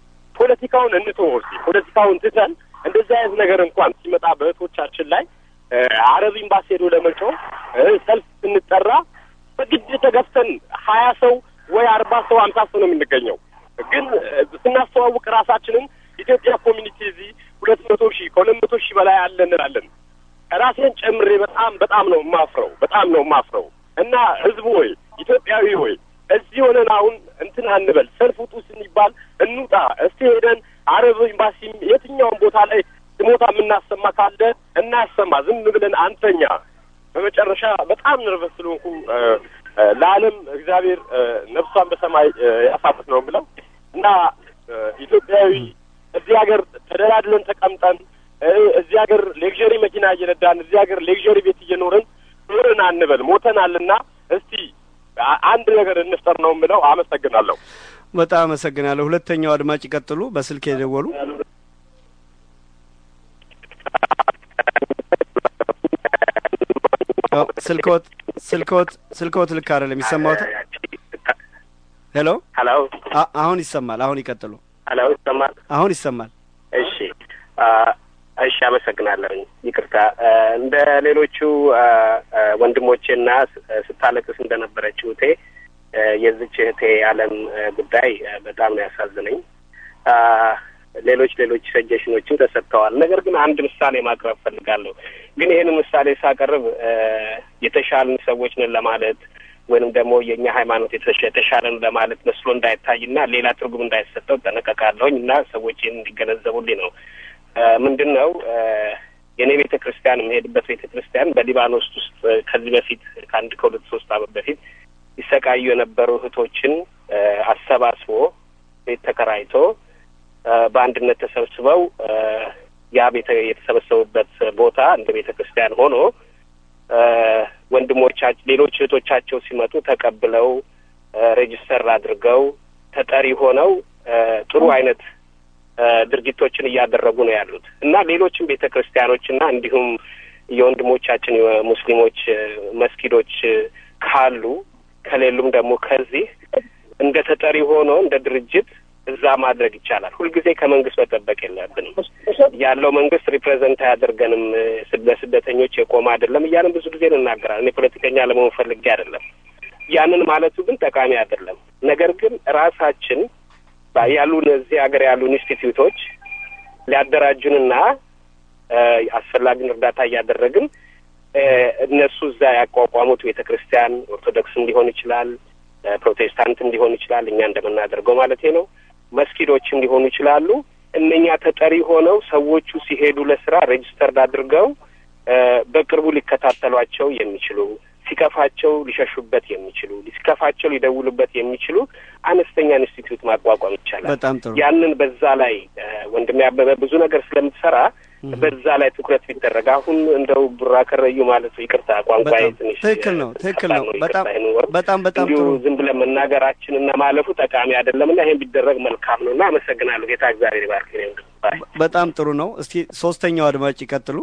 ፖለቲካውን እንትወው እስኪ ፖለቲካውን ትተን እንደዚህ አይነት ነገር እንኳን ሲመጣ በእህቶቻችን ላይ አረብ ኤምባሲ ሄዶ ለመጮህ ሰልፍ ስንጠራ በግድ ተገፍተን ሀያ ሰው ወይ አርባ ሰው አምሳ ሰው ነው የምንገኘው። ግን ስናስተዋውቅ ራሳችንን ኢትዮጵያ ኮሚኒቲ እዚህ ሁለት መቶ ሺህ ከሁለት መቶ ሺህ በላይ አለ እንላለን። ራሴን ጨምሬ በጣም በጣም ነው የማፍረው፣ በጣም ነው የማፍረው። እና ህዝቡ ወይ ኢትዮጵያዊ ወይ እዚህ ሆነን አሁን እንትን አንበል፣ ሰልፍ ውጡ ስንባል እንውጣ። እስቲ ሄደን አረብ ኤምባሲ የትኛውን ቦታ ላይ ስሞታ የምናሰማ ካለ እናሰማ፣ ዝም ብለን አንተኛ። በመጨረሻ በጣም ነርቨስ ስለሆንኩ ለዓለም እግዚአብሔር ነፍሷን በሰማይ ያሳርፍ ነው ብለው እና ኢትዮጵያዊ እዚህ ሀገር ተደላድለን ተቀምጠን እዚህ ሀገር ሌክዠሪ መኪና እየነዳን እዚህ ሀገር ሌክዠሪ ቤት እየኖርን ኖርን አንበል፣ ሞተናልና እስቲ አንድ ነገር እንፍጠር ነው የምለው። አመሰግናለሁ። በጣም አመሰግናለሁ። ሁለተኛው አድማጭ ይቀጥሉ። በስልክ የደወሉ ስልክዎት ስልክዎት ስልክዎት ልክ አይደለም። ይሰማዎታል? ሄሎ ሄሎ። አሁን ይሰማል። አሁን ይቀጥሉ። ሄሎ፣ ይሰማል? አሁን ይሰማል። እሺ እሺ፣ አመሰግናለሁኝ። ይቅርታ እንደ ሌሎቹ ወንድሞቼና ስታለቅስ እንደነበረችው እህቴ የዚች እህቴ አለም ጉዳይ በጣም ነው ያሳዝነኝ። ሌሎች ሌሎች ሰጀሽኖችም ተሰጥተዋል። ነገር ግን አንድ ምሳሌ ማቅረብ ፈልጋለሁ። ግን ይህን ምሳሌ ሳቀርብ የተሻልን ሰዎች ነን ለማለት ወይንም ደግሞ የእኛ ሃይማኖት የተሻለን ለማለት መስሎ እንዳይታይና ሌላ ትርጉም እንዳይሰጠው ጠነቀቃለሁኝ እና ሰዎች ይህን እንዲገነዘቡልኝ ነው። ምንድን ነው የእኔ ቤተ ክርስቲያን የምሄድበት ቤተ ክርስቲያን በሊባኖስ ውስጥ ከዚህ በፊት ከአንድ ከሁለት ሶስት ዓመት በፊት ይሰቃዩ የነበሩ እህቶችን አሰባስቦ ቤት ተከራይቶ በአንድነት ተሰብስበው ያ ቤተ የተሰበሰቡበት ቦታ እንደ ቤተ ክርስቲያን ሆኖ ወንድሞቻቸው ሌሎች እህቶቻቸው ሲመጡ ተቀብለው ሬጅስተር አድርገው ተጠሪ ሆነው ጥሩ አይነት ድርጊቶችን እያደረጉ ነው ያሉት እና ሌሎችም ቤተ ክርስቲያኖችና እንዲሁም የወንድሞቻችን የሙስሊሞች መስጊዶች ካሉ ከሌሉም ደግሞ ከዚህ እንደ ተጠሪ ሆኖ እንደ ድርጅት እዛ ማድረግ ይቻላል። ሁልጊዜ ከመንግስት መጠበቅ የለብንም። ያለው መንግስት ሪፕሬዘንት አያደርገንም፣ ለስደተኞች የቆመ አይደለም እያንን ብዙ ጊዜ እንናገራለን። እኔ ፖለቲከኛ ለመሆን ፈልጌ አይደለም። ያንን ማለቱ ግን ጠቃሚ አይደለም። ነገር ግን ራሳችን ያሉን እዚህ ሀገር ያሉ ኢንስቲትዩቶች ሊያደራጁንና አስፈላጊውን እርዳታ እያደረግን እነሱ እዛ ያቋቋሙት ቤተ ክርስቲያን ኦርቶዶክስም ሊሆን ይችላል፣ ፕሮቴስታንትም ሊሆን ይችላል፣ እኛ እንደምናደርገው ማለት ነው። መስጊዶችም ሊሆኑ ይችላሉ። እነኛ ተጠሪ ሆነው ሰዎቹ ሲሄዱ ለስራ ሬጅስተርድ አድርገው በቅርቡ ሊከታተሏቸው የሚችሉ ሲከፋቸው ሊሸሹበት የሚችሉ ሲከፋቸው ሊደውሉበት የሚችሉ አነስተኛ ኢንስቲትዩት ማቋቋም ይቻላል። በጣም ጥሩ። ያንን በዛ ላይ ወንድሜ አበበ ብዙ ነገር ስለምትሰራ በዛ ላይ ትኩረት ቢደረግ አሁን እንደው ቡራ ከረዩ ማለት ይቅርታ ቋንቋ ትንሽ ትክክል ነው፣ ትክክል ነው። በጣም በጣም በጣም እንዲሁ ጥሩ ዝም ብለን መናገራችን እና ማለፉ ጠቃሚ አይደለም እና ይሄን ቢደረግ መልካም ነው እና አመሰግናለሁ። ጌታ እግዚአብሔር ይባርክ። በጣም ጥሩ ነው። እስቲ ሶስተኛው አድማጭ ይቀጥሉ።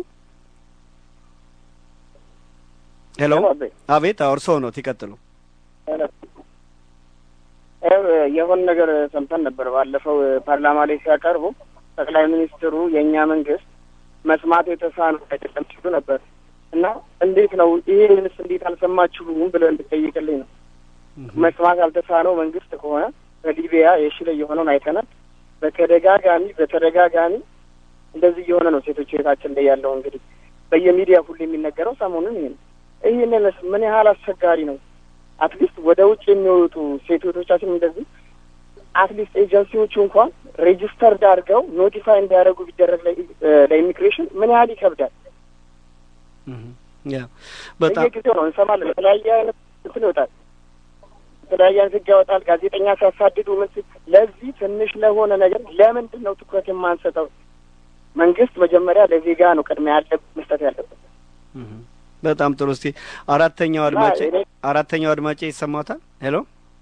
ሄሎ፣ አቤት። እርስዎ ነው ይቀጥሉ። የሆነ ነገር ሰምተን ነበር። ባለፈው ፓርላማ ላይ ሲያቀርቡ ጠቅላይ ሚኒስትሩ የእኛ መንግስት መስማት የተሳነው አይደለም ሲሉ ነበር እና እንዴት ነው ይሄንስ እንዴት አልሰማችሁም ብለን እንድጠይቅልኝ ነው። መስማት ያልተሳነው መንግስት ከሆነ በሊቢያ የሺ ላይ የሆነውን አይተናል። በተደጋጋሚ በተደጋጋሚ እንደዚህ እየሆነ ነው። ሴቶች ቤታችን ላይ ያለው እንግዲህ በየሚዲያ ሁሉ የሚነገረው ሰሞኑን ይሄ ነው። ይህንንስ ምን ያህል አስቸጋሪ ነው? አትሊስት ወደ ውጭ የሚወጡ ሴቶቻችን እንደዚህ አትሊስት ኤጀንሲዎቹ እንኳን ሬጅስተርድ አድርገው ኖቲፋይ እንዲያደርጉ ቢደረግ ለኢሚግሬሽን ምን ያህል ይከብዳል? በጣም በየጊዜው ነው እንሰማለን። የተለያየ አይነት እንትን ይወጣል፣ የተለያየ አይነት ህግ ያወጣል። ጋዜጠኛ ሲያሳድዱ ምን ሲል ለዚህ ትንሽ ለሆነ ነገር ለምንድን ነው ትኩረት የማንሰጠው? መንግስት መጀመሪያ ለዜጋ ነው ቅድሚያ ያለ መስጠት ያለበት። በጣም ጥሩ። እስቲ አራተኛው አድማጭ አራተኛው አድማጭ ይሰማታል? ሄሎ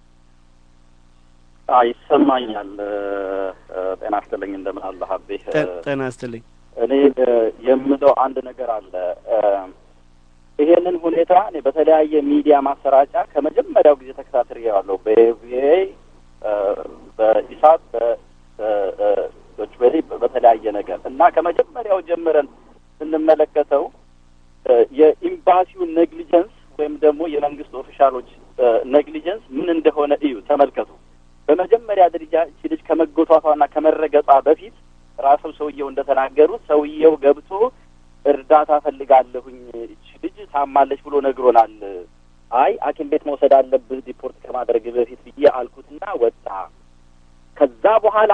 ይሰማኛል። ጤና ይስጥልኝ። እንደምን አለ ሀቤ? ጤና ይስጥልኝ። እኔ የምለው አንድ ነገር አለ። ይሄንን ሁኔታ እኔ በተለያየ ሚዲያ ማሰራጫ ከመጀመሪያው ጊዜ ተከታትሬዋለሁ። በቪኦኤ፣ በኢሳት፣ በዶች ቬለ በተለያየ ነገር እና ከመጀመሪያው ጀምረን ስንመለከተው ኤክስፒሪየንስ ምን እንደሆነ እዩ፣ ተመልከቱ። በመጀመሪያ ደረጃ እቺ ልጅ ከመጎቷቷና ከመረገጧ በፊት ራሱ ሰውየው እንደተናገሩት ሰውየው ገብቶ እርዳታ ፈልጋለሁኝ እቺ ልጅ ታማለች ብሎ ነግሮናል። አይ ሐኪም ቤት መውሰድ አለብህ ዲፖርት ከማድረግ በፊት ብዬ አልኩትና ወጣ። ከዛ በኋላ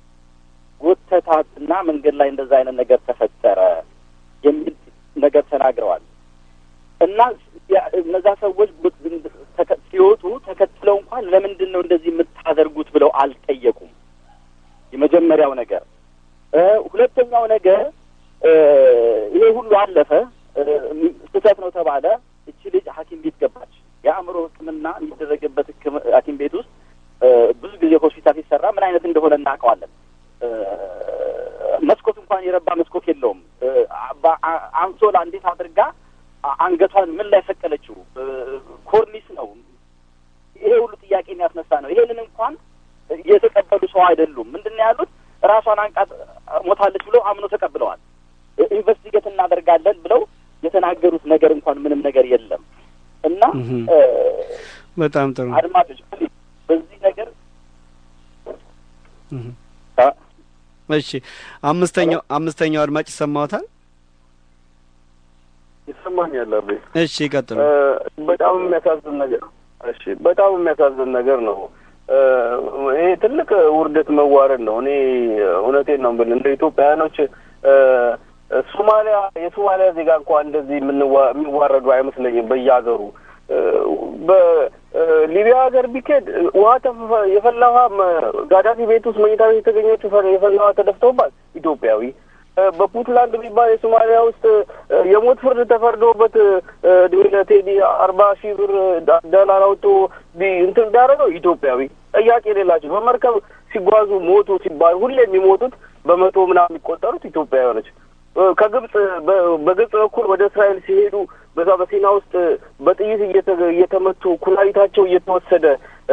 ጎተታትና መንገድ ላይ እንደዛ አይነት ነገር ተፈጠረ የሚል ነገር ተናግረዋል። እና እነዛ ሰዎች ሲወጡ ተከትለው እንኳን ለምንድን ነው እንደዚህ የምታደርጉት ብለው አልጠየቁም። የመጀመሪያው ነገር። ሁለተኛው ነገር ይሄ ሁሉ አለፈ፣ ስህተት ነው ተባለ። እቺ ልጅ ሐኪም ቤት ገባች። የአእምሮ ሕክምና የሚደረግበት ሐኪም ቤት ውስጥ ብዙ ጊዜ ሆስፒታል ሲሰራ ምን አይነት እንደሆነ እናውቀዋለን። መስኮት እንኳን የረባ መስኮት የለውም። አንሶላ እንዴት አድርጋ አንገቷን ምን ላይ ሰቀለችው? ኮርኒስ ነው። ይሄ ሁሉ ጥያቄ የሚያስነሳ ነው። ይሄንን እንኳን የተቀበሉ ሰው አይደሉም። ምንድን ነው ያሉት? ራሷን አንቃት ሞታለች ብለው አምኖ ተቀብለዋል። ኢንቨስቲጌት እናደርጋለን ብለው የተናገሩት ነገር እንኳን ምንም ነገር የለም እና በጣም ጥሩ አድማጮች በዚህ ነገር እሺ፣ አምስተኛው አምስተኛው አድማጭ ይሰማዎታል? ይሰማኛል። አቤ እሺ፣ ይቀጥሉ። በጣም የሚያሳዝን ነገር እሺ፣ በጣም የሚያሳዝን ነገር ነው። ይሄ ትልቅ ውርደት መዋረድ ነው። እኔ እውነቴን ነው የምልህ እንደ ኢትዮጵያውያኖች ሶማሊያ የሶማሊያ ዜጋ እንኳን እንደዚህ የሚዋረዱ አይመስለኝም። በየሀገሩ በሊቢያ ሀገር ቢኬድ ውሀ የፈላ ውሀ ጋዳፊ ቤት ውስጥ መኝታ ቤት የተገኘችው የፈላ ውሀ ተደፍተውባት ኢትዮጵያዊ በፑንትላንድ የሚባል የሶማሊያ ውስጥ የሞት ፍርድ ተፈርዶበት እድሜ ለቴዲ አርባ ሺህ ብር ዶላር አውጥቶ እንትን እንዳደረገው ኢትዮጵያዊ ጥያቄ የሌላቸው በመርከብ ሲጓዙ ሞቱ ሲባል ሁሌ የሚሞቱት በመቶ ምናምን የሚቆጠሩት ኢትዮጵያውያኖች ከግብጽ በግብጽ በኩል ወደ እስራኤል ሲሄዱ በዛ በሲና ውስጥ በጥይት እየተመቱ ኩላሊታቸው እየተወሰደ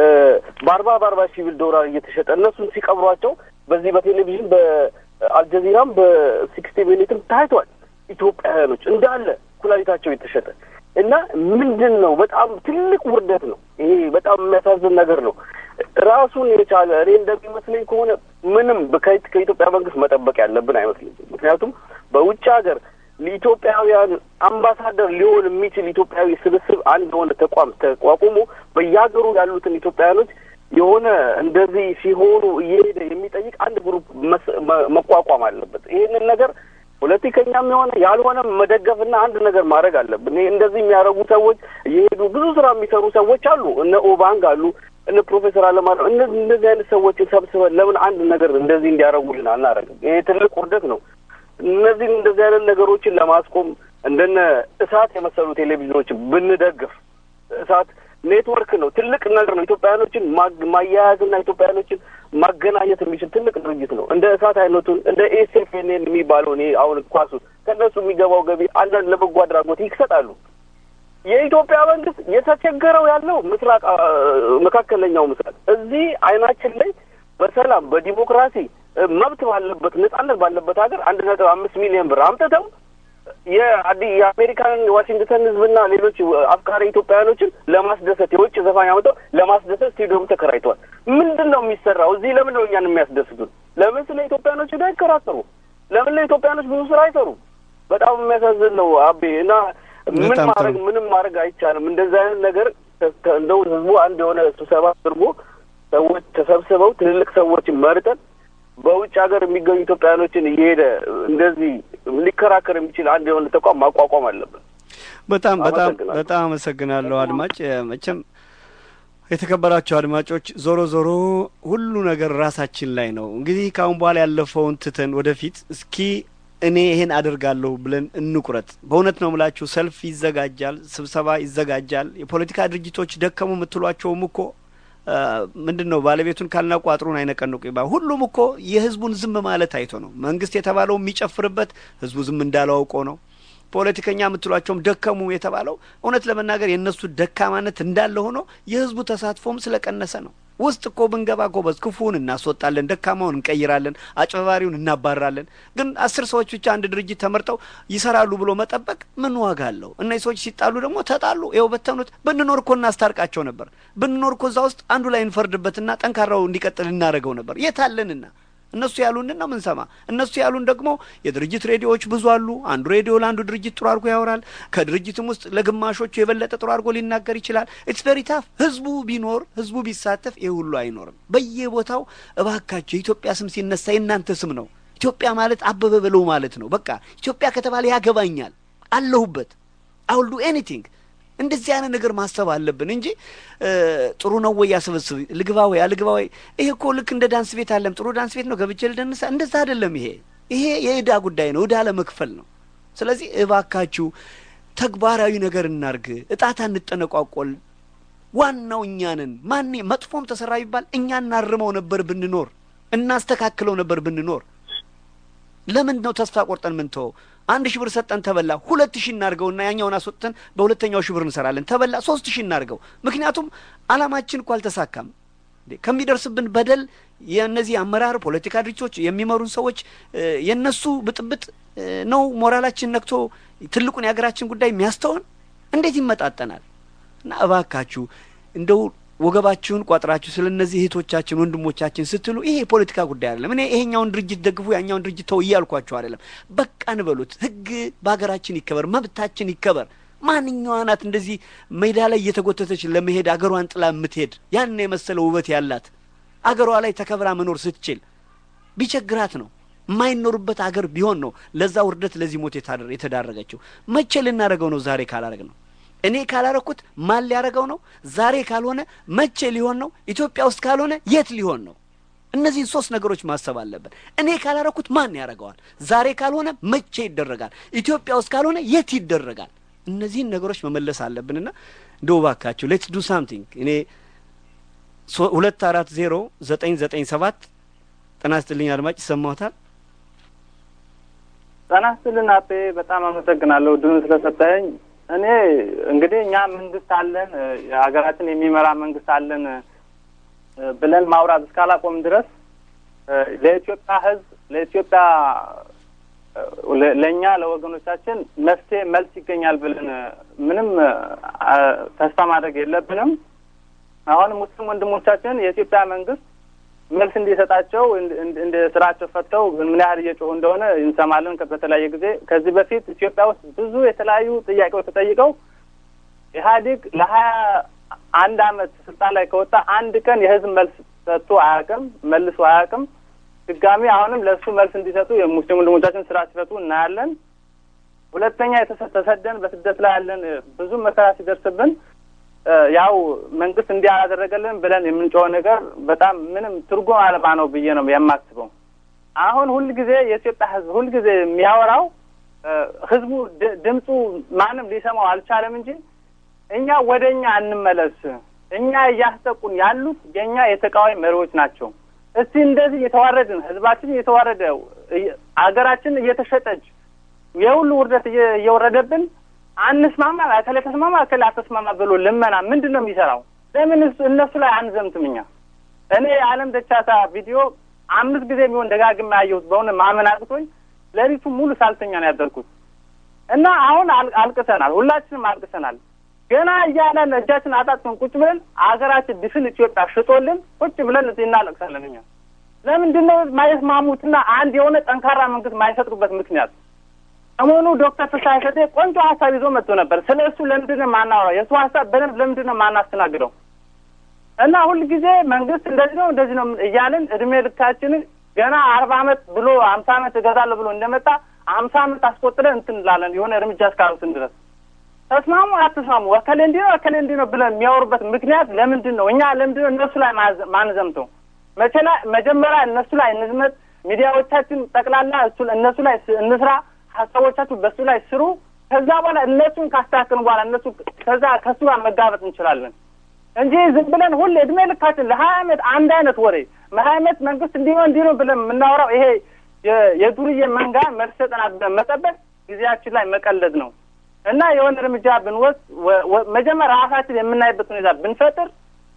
በአርባ በአርባ ሺህ ብል ዶላር እየተሸጠ እነሱን ሲቀብሯቸው በዚህ በቴሌቪዥን በአልጀዚራም በሲክስቲ ሚኒትም ታይቷል። ኢትዮጵያውያኖች እንዳለ ኩላሊታቸው የተሸጠ እና ምንድን ነው በጣም ትልቅ ውርደት ነው። ይሄ በጣም የሚያሳዝን ነገር ነው። ራሱን የቻለ እኔ እንደሚመስለኝ ከሆነ ምንም ከኢትዮጵያ መንግስት መጠበቅ ያለብን አይመስለኝም። ምክንያቱም በውጭ ሀገር ለኢትዮጵያውያን አምባሳደር ሊሆን የሚችል ኢትዮጵያዊ ስብስብ አንድ የሆነ ተቋም ተቋቁሞ በየሀገሩ ያሉትን ኢትዮጵያውያኖች የሆነ እንደዚህ ሲሆኑ እየሄደ የሚጠይቅ አንድ ግሩፕ መቋቋም አለበት። ይህንን ነገር ፖለቲከኛም የሆነ ያልሆነም መደገፍና አንድ ነገር ማድረግ አለብን። ይሄ እንደዚህ የሚያደርጉ ሰዎች እየሄዱ ብዙ ስራ የሚሰሩ ሰዎች አሉ። እነ ኦባንግ አሉ፣ እነ ፕሮፌሰር አለማለ እነዚህ እንደዚህ አይነት ሰዎችን ሰብስበን ለምን አንድ ነገር እንደዚህ እንዲያደርጉልን አናደርግም? ይሄ ትልቅ ውርደት ነው። እነዚህን እንደዚህ አይነት ነገሮችን ለማስቆም እንደነ እሳት የመሰሉ ቴሌቪዥኖችን ብንደግፍ እሳት ኔትወርክ ነው፣ ትልቅ ነገር ነው። ኢትዮጵያውያኖችን ማያያዝና ኢትዮጵያውያኖችን ማገናኘት የሚችል ትልቅ ድርጅት ነው። እንደ እሳት አይነቱን እንደ ኤስኤፍኤንኤን የሚባለው እኔ አሁን ኳሱ ከእነሱ የሚገባው ገቢ አንዳንድ ለበጎ አድራጎት ይሰጣሉ። የኢትዮጵያ መንግስት የተቸገረው ያለው ምስራቅ መካከለኛው ምስራቅ እዚህ አይናችን ላይ በሰላም በዲሞክራሲ መብት ባለበት ነጻነት ባለበት ሀገር አንድ ነጥብ አምስት ሚሊዮን ብር አምጥተው የአዲ የአሜሪካንን ዋሽንግተን ህዝብና ሌሎች አፍቃሪ ኢትዮጵያውያኖችን ለማስደሰት የውጭ ዘፋኝ አምጠው ለማስደሰት ስቴዲየም ተከራይተዋል። ምንድን ነው የሚሰራው እዚህ? ለምን ነው እኛን የሚያስደስቱን? ለምን ስለ ኢትዮጵያኖች ሄዳ አይከራከሩ? ለምን ለኢትዮጵያኖች ብዙ ስራ አይሰሩ? በጣም የሚያሳዝን ነው አቤ እና ምን ማድረግ ምንም ማድረግ አይቻልም። እንደዚህ አይነት ነገር እንደው ህዝቡ አንድ የሆነ ስብሰባ አድርጎ ሰዎች ተሰብስበው ትልልቅ ሰዎችን መርጠን በውጭ ሀገር የሚገኙ ኢትዮጵያውያኖችን እየሄደ እንደዚህ ሊከራከር የሚችል አንድ የሆነ ተቋም ማቋቋም አለብን። በጣም በጣም በጣም አመሰግናለሁ አድማጭ። መቼም የተከበራቸው አድማጮች፣ ዞሮ ዞሮ ሁሉ ነገር ራሳችን ላይ ነው። እንግዲህ ከአሁን በኋላ ያለፈውን ትተን ወደፊት እስኪ እኔ ይሄን አደርጋለሁ ብለን እንቁረጥ። በእውነት ነው ምላችሁ፣ ሰልፍ ይዘጋጃል፣ ስብሰባ ይዘጋጃል። የፖለቲካ ድርጅቶች ደከሙ የምትሏቸውም እኮ ምንድን ነው ባለቤቱን ካልናቁ አጥሩን አይነቀንቁ ይባል። ሁሉም እኮ የህዝቡን ዝም ማለት አይቶ ነው። መንግስት የተባለው የሚጨፍርበት ህዝቡ ዝም እንዳለው አውቆ ነው። ፖለቲከኛ የምትሏቸውም ደከሙ የተባለው እውነት ለመናገር የእነሱ ደካማነት እንዳለ ሆኖ የህዝቡ ተሳትፎም ስለቀነሰ ነው። ውስጥ እኮ ብንገባ ጎበዝ ክፉውን እናስወጣለን፣ ደካማውን እንቀይራለን፣ አጭበርባሪውን እናባራለን። ግን አስር ሰዎች ብቻ አንድ ድርጅት ተመርጠው ይሰራሉ ብሎ መጠበቅ ምን ዋጋ አለው? እነዚህ ሰዎች ሲጣሉ ደግሞ ተጣሉ፣ ይኸው በተኑት። ብንኖር እኮ እናስታርቃቸው ነበር። ብንኖር እኮ እዛ ውስጥ አንዱ ላይ እንፈርድበትና ጠንካራው እንዲቀጥል እናደርገው ነበር። የት አለንና እነሱ ያሉንን ነው ምንሰማ። እነሱ ያሉን ደግሞ የድርጅት ሬዲዮዎች ብዙ አሉ። አንዱ ሬዲዮ ለአንዱ ድርጅት ጥሩ አድርጎ ያወራል። ከድርጅትም ውስጥ ለግማሾቹ የበለጠ ጥሩ አድርጎ ሊናገር ይችላል። ኢትስ ቬሪ ታፍ። ህዝቡ ቢኖር ህዝቡ ቢሳተፍ ይህ ሁሉ አይኖርም። በየቦታው እባካቸው የኢትዮጵያ ስም ሲነሳ የእናንተ ስም ነው። ኢትዮጵያ ማለት አበበ በለው ማለት ነው። በቃ ኢትዮጵያ ከተባለ ያገባኛል፣ አለሁበት፣ አውል ዱ ኤኒቲንግ እንደዚህ አይነት ነገር ማሰብ አለብን እንጂ ጥሩ ነው ወይ ያስበስብ ልግባ ወይ አልግባ ወይ ይሄ እኮ ልክ እንደ ዳንስ ቤት አለም ጥሩ ዳንስ ቤት ነው ገብቼ ልደንሳ እንደዛ አይደለም ይሄ ይሄ የእዳ ጉዳይ ነው እዳ ለመክፈል ነው ስለዚህ እባካችሁ ተግባራዊ ነገር እናርግ እጣታ እንጠነቋቆል ዋናው እኛ ነን ማን መጥፎም ተሰራ ቢባል እኛ እናርመው ነበር ብንኖር እናስተካክለው ነበር ብንኖር ለምን ነው ተስፋ ቆርጠን ምንተወው አንድ ሺህ ብር ሰጠን ተበላ ሁለት ሺህ እናርገውና ያኛውን አስወጥተን በሁለተኛው ሺህ ብር እንሰራለን ተበላ ሶስት ሺህ እናርገው ምክንያቱም አላማችን እኮ አልተሳካም ከሚደርስብን በደል የእነዚህ አመራር ፖለቲካ ድርጅቶች የሚመሩን ሰዎች የእነሱ ብጥብጥ ነው ሞራላችን ነክቶ ትልቁን የሀገራችን ጉዳይ የሚያስተውን እንዴት ይመጣጠናል እና እባካችሁ እንደው ወገባችሁን ቋጥራችሁ ስለ እነዚህ እህቶቻችን ወንድሞቻችን ስትሉ ይሄ የፖለቲካ ጉዳይ አይደለም። እኔ ይሄኛውን ድርጅት ደግፉ ያኛውን ድርጅት ተው እያልኳችሁ አይደለም። በቃ እንበሉት። ህግ በሀገራችን ይከበር፣ መብታችን ይከበር። ማንኛዋ ናት እንደዚህ ሜዳ ላይ እየተጎተተች ለመሄድ አገሯን ጥላ የምትሄድ ያን የመሰለ ውበት ያላት አገሯ ላይ ተከብራ መኖር ስትችል ቢቸግራት ነው የማይኖርበት አገር ቢሆን ነው ለዛ ውርደት ለዚህ ሞት የተዳረገችው። መቼ ልናደርገው ነው? ዛሬ ካላረግ ነው እኔ ካላረኩት ማን ሊያደርገው ነው? ዛሬ ካልሆነ መቼ ሊሆን ነው? ኢትዮጵያ ውስጥ ካልሆነ የት ሊሆን ነው? እነዚህን ሶስት ነገሮች ማሰብ አለብን። እኔ ካላረኩት ማን ያደርገዋል? ዛሬ ካልሆነ መቼ ይደረጋል? ኢትዮጵያ ውስጥ ካልሆነ የት ይደረጋል? እነዚህን ነገሮች መመለስ አለብንና እንደው እባካችሁ ሌትስ ዱ ሳምቲንግ። እኔ ሁለት አራት ዜሮ ዘጠኝ ዘጠኝ ሰባት ጤና ይስጥልኝ አድማጭ ይሰማዎታል? ጤና ይስጥልን አቤ፣ በጣም አመሰግናለሁ ድኑን ስለሰጠኝ። እኔ እንግዲህ እኛ መንግስት አለን የሀገራችን የሚመራ መንግስት አለን ብለን ማውራት እስካላቆም ድረስ ለኢትዮጵያ ሕዝብ ለኢትዮጵያ ለእኛ ለወገኖቻችን መፍትሄ መልስ ይገኛል ብለን ምንም ተስፋ ማድረግ የለብንም። አሁን ሙስሊም ወንድሞቻችን የኢትዮጵያ መንግስት መልስ እንዲሰጣቸው እንደ ስራቸው ፈተው ምን ያህል እየጮሁ እንደሆነ እንሰማለን በተለያየ ጊዜ። ከዚህ በፊት ኢትዮጵያ ውስጥ ብዙ የተለያዩ ጥያቄዎች ተጠይቀው ኢህአዴግ ለሀያ አንድ አመት ስልጣን ላይ ከወጣ አንድ ቀን የህዝብ መልስ ሰጥቶ አያውቅም፣ መልሶ አያውቅም። ድጋሚ አሁንም ለእሱ መልስ እንዲሰጡ የሙስሊም ወንድሞቻችን ስራ ሲፈቱ እናያለን። ሁለተኛ ተሰደን በስደት ላይ ያለን ብዙ መከራ ሲደርስብን ያው መንግስት እንዲህ አላደረገልን ብለን የምንጮኸው ነገር በጣም ምንም ትርጉም አልባ ነው ብዬ ነው የማስበው። አሁን ሁልጊዜ የኢትዮጵያ ህዝብ ሁልጊዜ የሚያወራው ህዝቡ ድምፁ ማንም ሊሰማው አልቻለም እንጂ እኛ ወደ እኛ እንመለስ፣ እኛ እያስጠቁን ያሉት የእኛ የተቃዋሚ መሪዎች ናቸው። እስቲ እንደዚህ እየተዋረድን ህዝባችን እየተዋረደ አገራችን እየተሸጠች የሁሉ ውርደት እየወረደብን አንስማማ እከሌ ተስማማ እከሌ አተስማማ ብሎ ልመና ምንድን ነው የሚሰራው? ለምን እነሱ ላይ አንዘምትም? እኛ እኔ የዓለም ደቻሳ ቪዲዮ አምስት ጊዜ የሚሆን ደጋግሜ ያየሁት በሆነ ማመን አቅቶኝ ሌሊቱ ሙሉ ሳልተኛ ነው ያደርኩት እና አሁን አልቅሰናል፣ ሁላችንም አልቅሰናል። ገና እያለን እጃችን አጣጥፈን ቁጭ ብለን አገራችን ድፍን ኢትዮጵያ ሽጦልን ቁጭ ብለን እዚህ እናለቅሳለን። እኛ ለምንድን ነው ማይስማሙትና አንድ የሆነ ጠንካራ መንግስት ማይፈጥሩበት ምክንያት? ሰሞኑ ዶክተር ፍስሀ ሰጤ ቆንጆ ሀሳብ ይዞ መጥቶ ነበር። ስለ እሱ ለምንድን ነው የማናወራው? የእሱ ሀሳብ በደንብ ለምንድን ነው የማናስተናግደው? እና ሁልጊዜ መንግስት እንደዚህ ነው እንደዚህ ነው እያልን እድሜ ልካችንን ገና አርባ አመት ብሎ ሀምሳ አመት እገዛለሁ ብሎ እንደመጣ ሀምሳ አመት አስቆጥረን እንትን እንላለን የሆነ እርምጃ እስካሉትን ድረስ ተስማሙ አትስማሙ፣ እከሌ እንዲህ ነው እከሌ እንዲህ ነው ብለን የሚያወሩበት ምክንያት ለምንድን ነው? እኛ ለምንድን ነው እነሱ ላይ ማንዘምተው? መቼ ላይ መጀመሪያ እነሱ ላይ እንዝመት፣ ሚዲያዎቻችን ጠቅላላ እሱ እነሱ ላይ እንስራ፣ ሀሳቦቻችሁ በእሱ ላይ ስሩ። ከዛ በኋላ እነሱን ካስተካከልን በኋላ እነሱ ከዛ ከእሱ ጋር መጋበጥ እንችላለን እንጂ ዝም ብለን ሁሌ እድሜ ልካችን ለሀያ አመት አንድ አይነት ወሬ ሀያ አመት መንግስት እንዲህ ነው እንዲህ ነው ብለን የምናወራው ይሄ የዱርዬ መንጋ መልስ ሰጠናል ብለን መጠበቅ ጊዜያችን ላይ መቀለድ ነው። እና የሆነ እርምጃ ብንወስድ መጀመሪያ ራሳችን የምናይበት ሁኔታ ብንፈጥር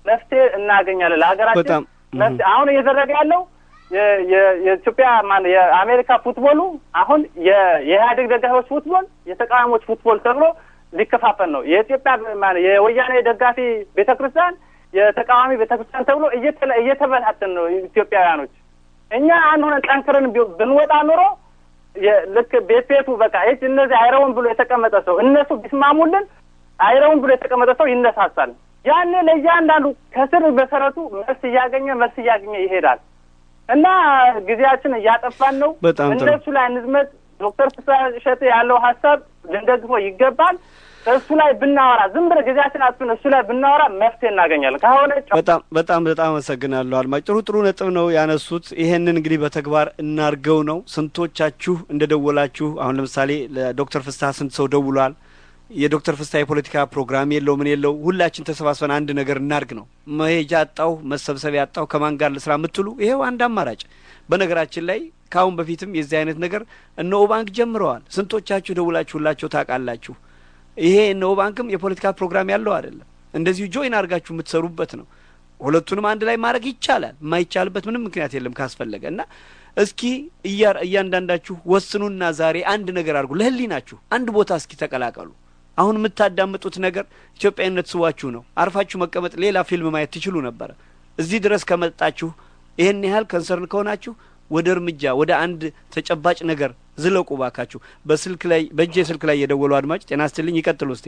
መፍትሄ እናገኛለን። ለሀገራችን በጣም መፍትሄ አሁን እየተደረገ ያለው የ- የ- የኢትዮጵያ ማን የአሜሪካ ፉትቦሉ አሁን የ- የኢህአዴግ ደጋፊዎች ፉትቦል፣ የተቃዋሚዎች ፉትቦል ተብሎ ሊከፋፈል ነው። የኢትዮጵያ ማን የወያኔ ደጋፊ ቤተ ክርስቲያን፣ የተቃዋሚ ቤተ ክርስቲያን ተብሎ እየተለ- እየተበታተን ነው ኢትዮጵያውያኖች። እኛ አንድ ሆነን ጠንክረን ቢ- ብንወጣ ኑሮ የ- ልክ ቤት ቤቱ በቃ ይህ እነዚህ አይረውን ብሎ የተቀመጠ ሰው እነሱ ቢስማሙልን አይረውን ብሎ የተቀመጠ ሰው ይነሳሳል። ያኔ ለእያንዳንዱ ከስር መሰረቱ መልስ እያገኘ መልስ እያገኘ ይሄዳል እና ጊዜያችን እያጠፋን ነው። በጣም ጥሩ። እነሱ ላይ እንዝመት። ዶክተር ፍስሐ እሸቴ ያለው ሀሳብ ልንደግፈው ይገባል። እሱ ላይ ብናወራ ዝም ብለህ ጊዜያችን አጥፍን እሱ ላይ ብናወራ መፍትሄ እናገኛለን። ከሆነ በጣም በጣም በጣም አመሰግናለሁ አድማጭ። ጥሩ ጥሩ ነጥብ ነው ያነሱት። ይሄንን እንግዲህ በተግባር እናርገው ነው። ስንቶቻችሁ እንደደወላችሁ አሁን ለምሳሌ ለዶክተር ፍስሐ ስንት ሰው ደውሏል? የዶክተር ፍስሐ የፖለቲካ ፕሮግራም የለው ምን የለው፣ ሁላችን ተሰባስበን አንድ ነገር እናርግ ነው። መሄጃ አጣው መሰብሰቢያ አጣው ከማን ጋር ልስራ የምትሉ ይሄው አንድ አማራጭ። በነገራችን ላይ ከአሁን በፊትም የዚህ አይነት ነገር እነ ኦባንክ ጀምረዋል። ስንቶቻችሁ ደውላችሁላቸው ታውቃላችሁ? ይሄ እነ ኦባንክም የፖለቲካ ፕሮግራም ያለው አይደለም። እንደዚሁ ጆይን አድርጋችሁ የምትሰሩበት ነው። ሁለቱንም አንድ ላይ ማድረግ ይቻላል። የማይቻልበት ምንም ምክንያት የለም ካስፈለገ እና እስኪ እያ- እያንዳንዳችሁ ወስኑና ዛሬ አንድ ነገር አድርጉ። ለህሊናችሁ አንድ ቦታ እስኪ ተቀላቀሉ። አሁን የምታዳምጡት ነገር ኢትዮጵያዊነት ስዋችሁ ነው። አርፋችሁ መቀመጥ፣ ሌላ ፊልም ማየት ትችሉ ነበረ። እዚህ ድረስ ከመጣችሁ ይህን ያህል ከንሰርን ከሆናችሁ ወደ እርምጃ ወደ አንድ ተጨባጭ ነገር ዝለቁ ባካችሁ። በስልክ ላይ በእጄ ስልክ ላይ የደወሉ አድማጭ ጤና ይስጥልኝ፣ ይቀጥሉ እስቴ።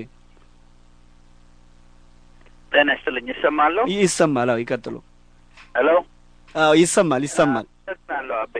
ጤና ይስጥልኝ። ይሰማለሁ? ይሰማል? አዎ ይቀጥሉ። ሄሎ። አዎ ይሰማል፣ ይሰማል። አመሰግናለሁ አቤ።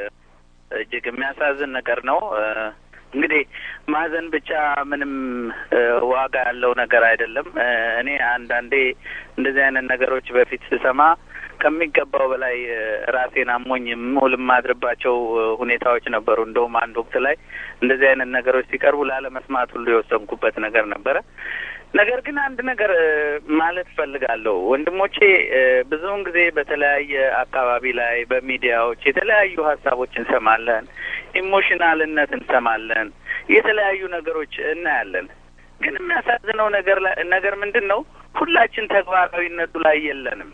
እጅግ የሚያሳዝን ነገር ነው። እ፣ እንግዲህ ማዘን ብቻ ምንም እ፣ ዋጋ ያለው ነገር አይደለም። እ፣ እኔ አንዳንዴ እንደዚህ አይነት ነገሮች በፊት ስሰማ ከሚገባው በላይ እ፣ ራሴን አሞኝ የምውል የማድርባቸው እ፣ ሁኔታዎች ነበሩ። እንደውም አንድ ወቅት ላይ እንደዚህ አይነት ነገሮች ሲቀርቡ ላለመስማት ሁሉ የወሰንኩበት ነገር ነበረ። ነገር ግን አንድ ነገር እ፣ ማለት እፈልጋለሁ ወንድሞቼ፣ እ፣ ብዙውን ጊዜ በተለያየ አካባቢ ላይ በሚዲያዎች የተለያዩ ሀሳቦች እንሰማለን፣ ኢሞሽናልነት እንሰማለን፣ የተለያዩ ነገሮች እናያለን። ግን የሚያሳዝነው ነገር ላይ ነገር ምንድን ነው? ሁላችን ተግባራዊነቱ ላይ የለንም።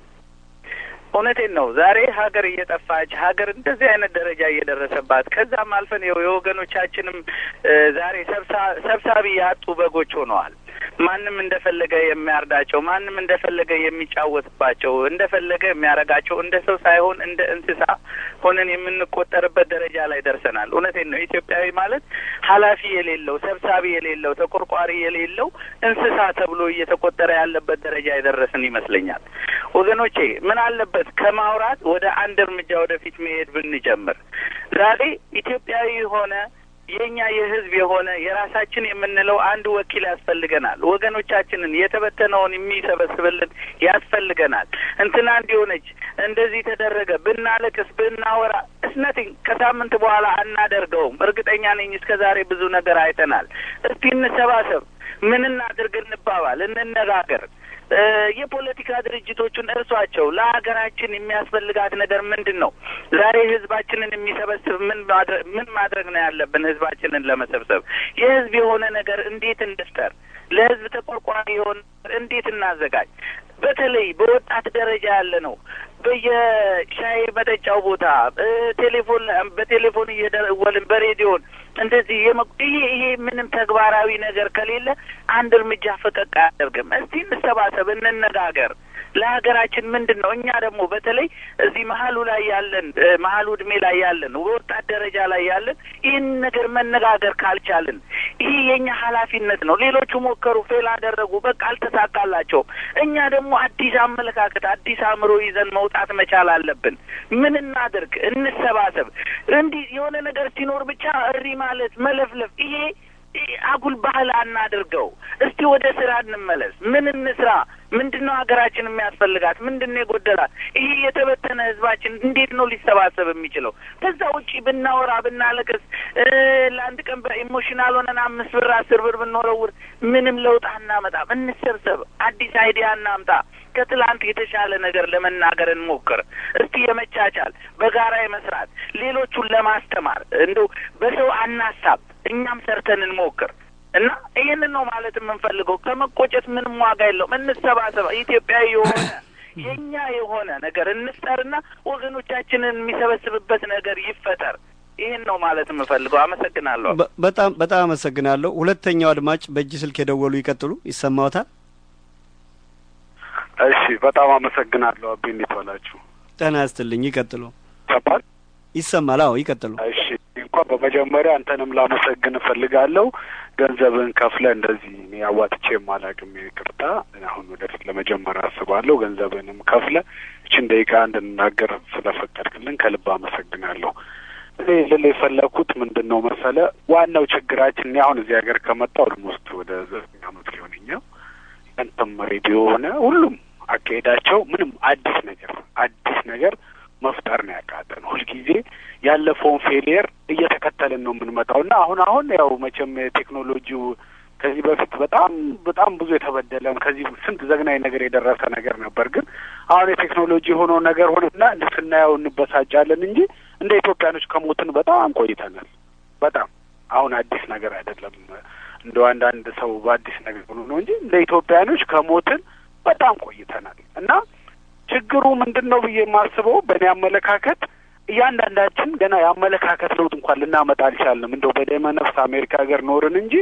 እውነቴን ነው። ዛሬ ሀገር እየጠፋች ሀገር እንደዚህ አይነት ደረጃ እየደረሰባት ከዛም አልፈን የው- የወገኖቻችንም እ፣ ዛሬ ሰብሳ- ሰብሳቢ ያጡ በጎች ሆነዋል። ማንም እንደፈለገ የሚያርዳቸው፣ ማንም እንደፈለገ የሚጫወትባቸው፣ እንደፈለገ የሚያረጋቸው እንደ ሰው ሳይሆን እንደ እንስሳ ሆነን የምንቆጠርበት ደረጃ ላይ ደርሰናል። እውነቴን ነው። ኢትዮጵያዊ ማለት ኃላፊ የሌለው ሰብሳቢ የሌለው ተቆርቋሪ የሌለው እንስሳ ተብሎ እየተቆጠረ ያለበት ደረጃ የደረስን ይመስለኛል። ወገኖቼ ምን አለበት ከማውራት ወደ አንድ እርምጃ ወደፊት መሄድ ብንጀምር። ዛሬ ኢትዮጵያዊ የሆነ የእኛ የህዝብ የሆነ የራሳችን የምንለው አንድ ወኪል ያስፈልገናል። ወገኖቻችንን የተበተነውን የሚሰበስብልን ያስፈልገናል። እንትና እንዲሆነች እንደዚህ ተደረገ ብናለቅስ ብናወራ እስነቲንግ ከሳምንት በኋላ አናደርገውም። እርግጠኛ ነኝ እስከ ዛሬ ብዙ ነገር አይተናል። እስቲ እንሰባሰብ፣ ምን እናድርግ እንባባል፣ እንነጋገር። እ የፖለቲካ ድርጅቶቹን እርሷቸው። ለሀገራችን የሚያስፈልጋት ነገር ምንድን ነው? ዛሬ ህዝባችንን የሚሰበስብ ምን ማድረግ ምን ማድረግ ነው ያለብን? ህዝባችንን ለመሰብሰብ የህዝብ የሆነ ነገር እንዴት እንፍጠር? ለህዝብ ተቆርቋሪ የሆነ እንዴት እናዘጋጅ? በተለይ በወጣት ደረጃ ያለ ነው በየሻይ መጠጫው ቦታ እ ቴሌፎን በቴሌፎን እየደወልን በሬዲዮን እንደዚህ የመ- ይሄ ይሄ ምንም ተግባራዊ ነገር ከሌለ አንድ እርምጃ ፈቀቅ አያደርግም። እስቲ እንሰባሰብ፣ እንነጋገር። ለሀገራችን ምንድን ነው? እኛ ደግሞ በተለይ እዚህ መሀሉ ላይ ያለን እ መሀሉ እድሜ ላይ ያለን በወጣት ደረጃ ላይ ያለን ይህን ነገር መነጋገር ካልቻልን ይሄ የእኛ ኃላፊነት ነው። ሌሎቹ ሞከሩ፣ ፌል አደረጉ፣ በቃ አልተሳካላቸውም። እኛ ደግሞ አዲስ አመለካከት፣ አዲስ አእምሮ ይዘን መውጣት መቻል አለብን። ምን እናድርግ? እንሰባሰብ። እንዲህ የሆነ ነገር ሲኖር ብቻ እሪ ማለት መለፍለፍ ይሄ ይሄ አጉል ባህል አናድርገው። እስቲ ወደ ስራ እንመለስ። ምን እንስራ? ምንድን ነው ሀገራችን የሚያስፈልጋት? ምንድን ነው የጎደላት? ይሄ የተበተነ ህዝባችን እንዴት ነው ሊሰባሰብ የሚችለው? ከዛ ውጪ ብናወራ ብናለቅስ፣ እ ለአንድ ቀን በኢሞሽናል ሆነን አምስት ብር አስር ብር ብንወረውር ምንም ለውጥ አናመጣም። እንሰብሰብ፣ አዲስ አይዲያ እናምጣ። ከትላንት የተሻለ ነገር ለመናገር እንሞክር። እስቲ የመቻቻል በጋራ የመስራት ሌሎቹን ለማስተማር እንደው በሰው አናሳብ፣ እኛም ሰርተን እንሞክር እና ይህንን ነው ማለት የምንፈልገው። ከመቆጨት ምንም ዋጋ የለውም። እንሰባሰብ። ኢትዮጵያዊ የሆነ የእኛ የሆነ ነገር እንፍጠርና ወገኖቻችንን የሚሰበስብበት ነገር ይፈጠር። ይህን ነው ማለት የምፈልገው። አመሰግናለሁ። በ- በጣም በጣም አመሰግናለሁ። ሁለተኛው አድማጭ በእጅ ስልክ የደወሉ ይቀጥሉ። ይሰማዎታል? እሺ፣ በጣም አመሰግናለሁ። አቤ እንዴት ዋላችሁ? ጤና ይስጥልኝ። ይቀጥሉ። ይሰማል? ይሰማል? አዎ ይቀጥሉ። እሺ፣ እንኳን በመጀመሪያ አንተንም ላመሰግን እፈልጋለሁ። ገንዘብን ከፍለ እንደዚህ እኔ አዋጥቼ የማላቅም ይቅርታ፣ አሁን ወደፊት ለመጀመሪያ አስባለሁ። ገንዘብንም ከፍለ እችን ደቂቃ እንድንናገር ስለፈቀድክልን ከልብ አመሰግናለሁ። እኔ ልል የፈለኩት ምንድን ነው መሰለ፣ ዋናው ችግራችን እኔ አሁን እዚህ ሀገር ከመጣ ኦልሞስት ወደ ዘጠኝ አመት ሊሆነኛው ያንተም ሬዲዮ ሆነ ሁሉም አካሄዳቸው ምንም አዲስ ነገር አዲስ ነገር መፍጠር ነው ያቃተን። ሁልጊዜ ያለፈውን ፌሊየር እየተከተልን ነው የምንመጣው እና አሁን አሁን ያው መቼም ቴክኖሎጂው ከዚህ በፊት በጣም በጣም ብዙ የተበደለ ከዚህ ስንት ዘግናኝ ነገር የደረሰ ነገር ነበር። ግን አሁን የቴክኖሎጂ የሆነው ነገር ሆነና ስናየው እንበሳጫለን እንጂ እንደ ኢትዮጵያኖች ከሞትን በጣም ቆይተናል። በጣም አሁን አዲስ ነገር አይደለም። እንደ አንዳንድ ሰው በአዲስ ነገር ሆኖ ነው እንጂ እንደ ኢትዮጵያኖች ከሞትን በጣም ቆይተናል እና ችግሩ ምንድን ነው ብዬ የማስበው በእኔ አመለካከት እያንዳንዳችን ገና የአመለካከት ለውጥ እንኳን ልናመጣ አልቻልንም። እንደው በደመ ነፍስ አሜሪካ ሀገር ኖርን እንጂ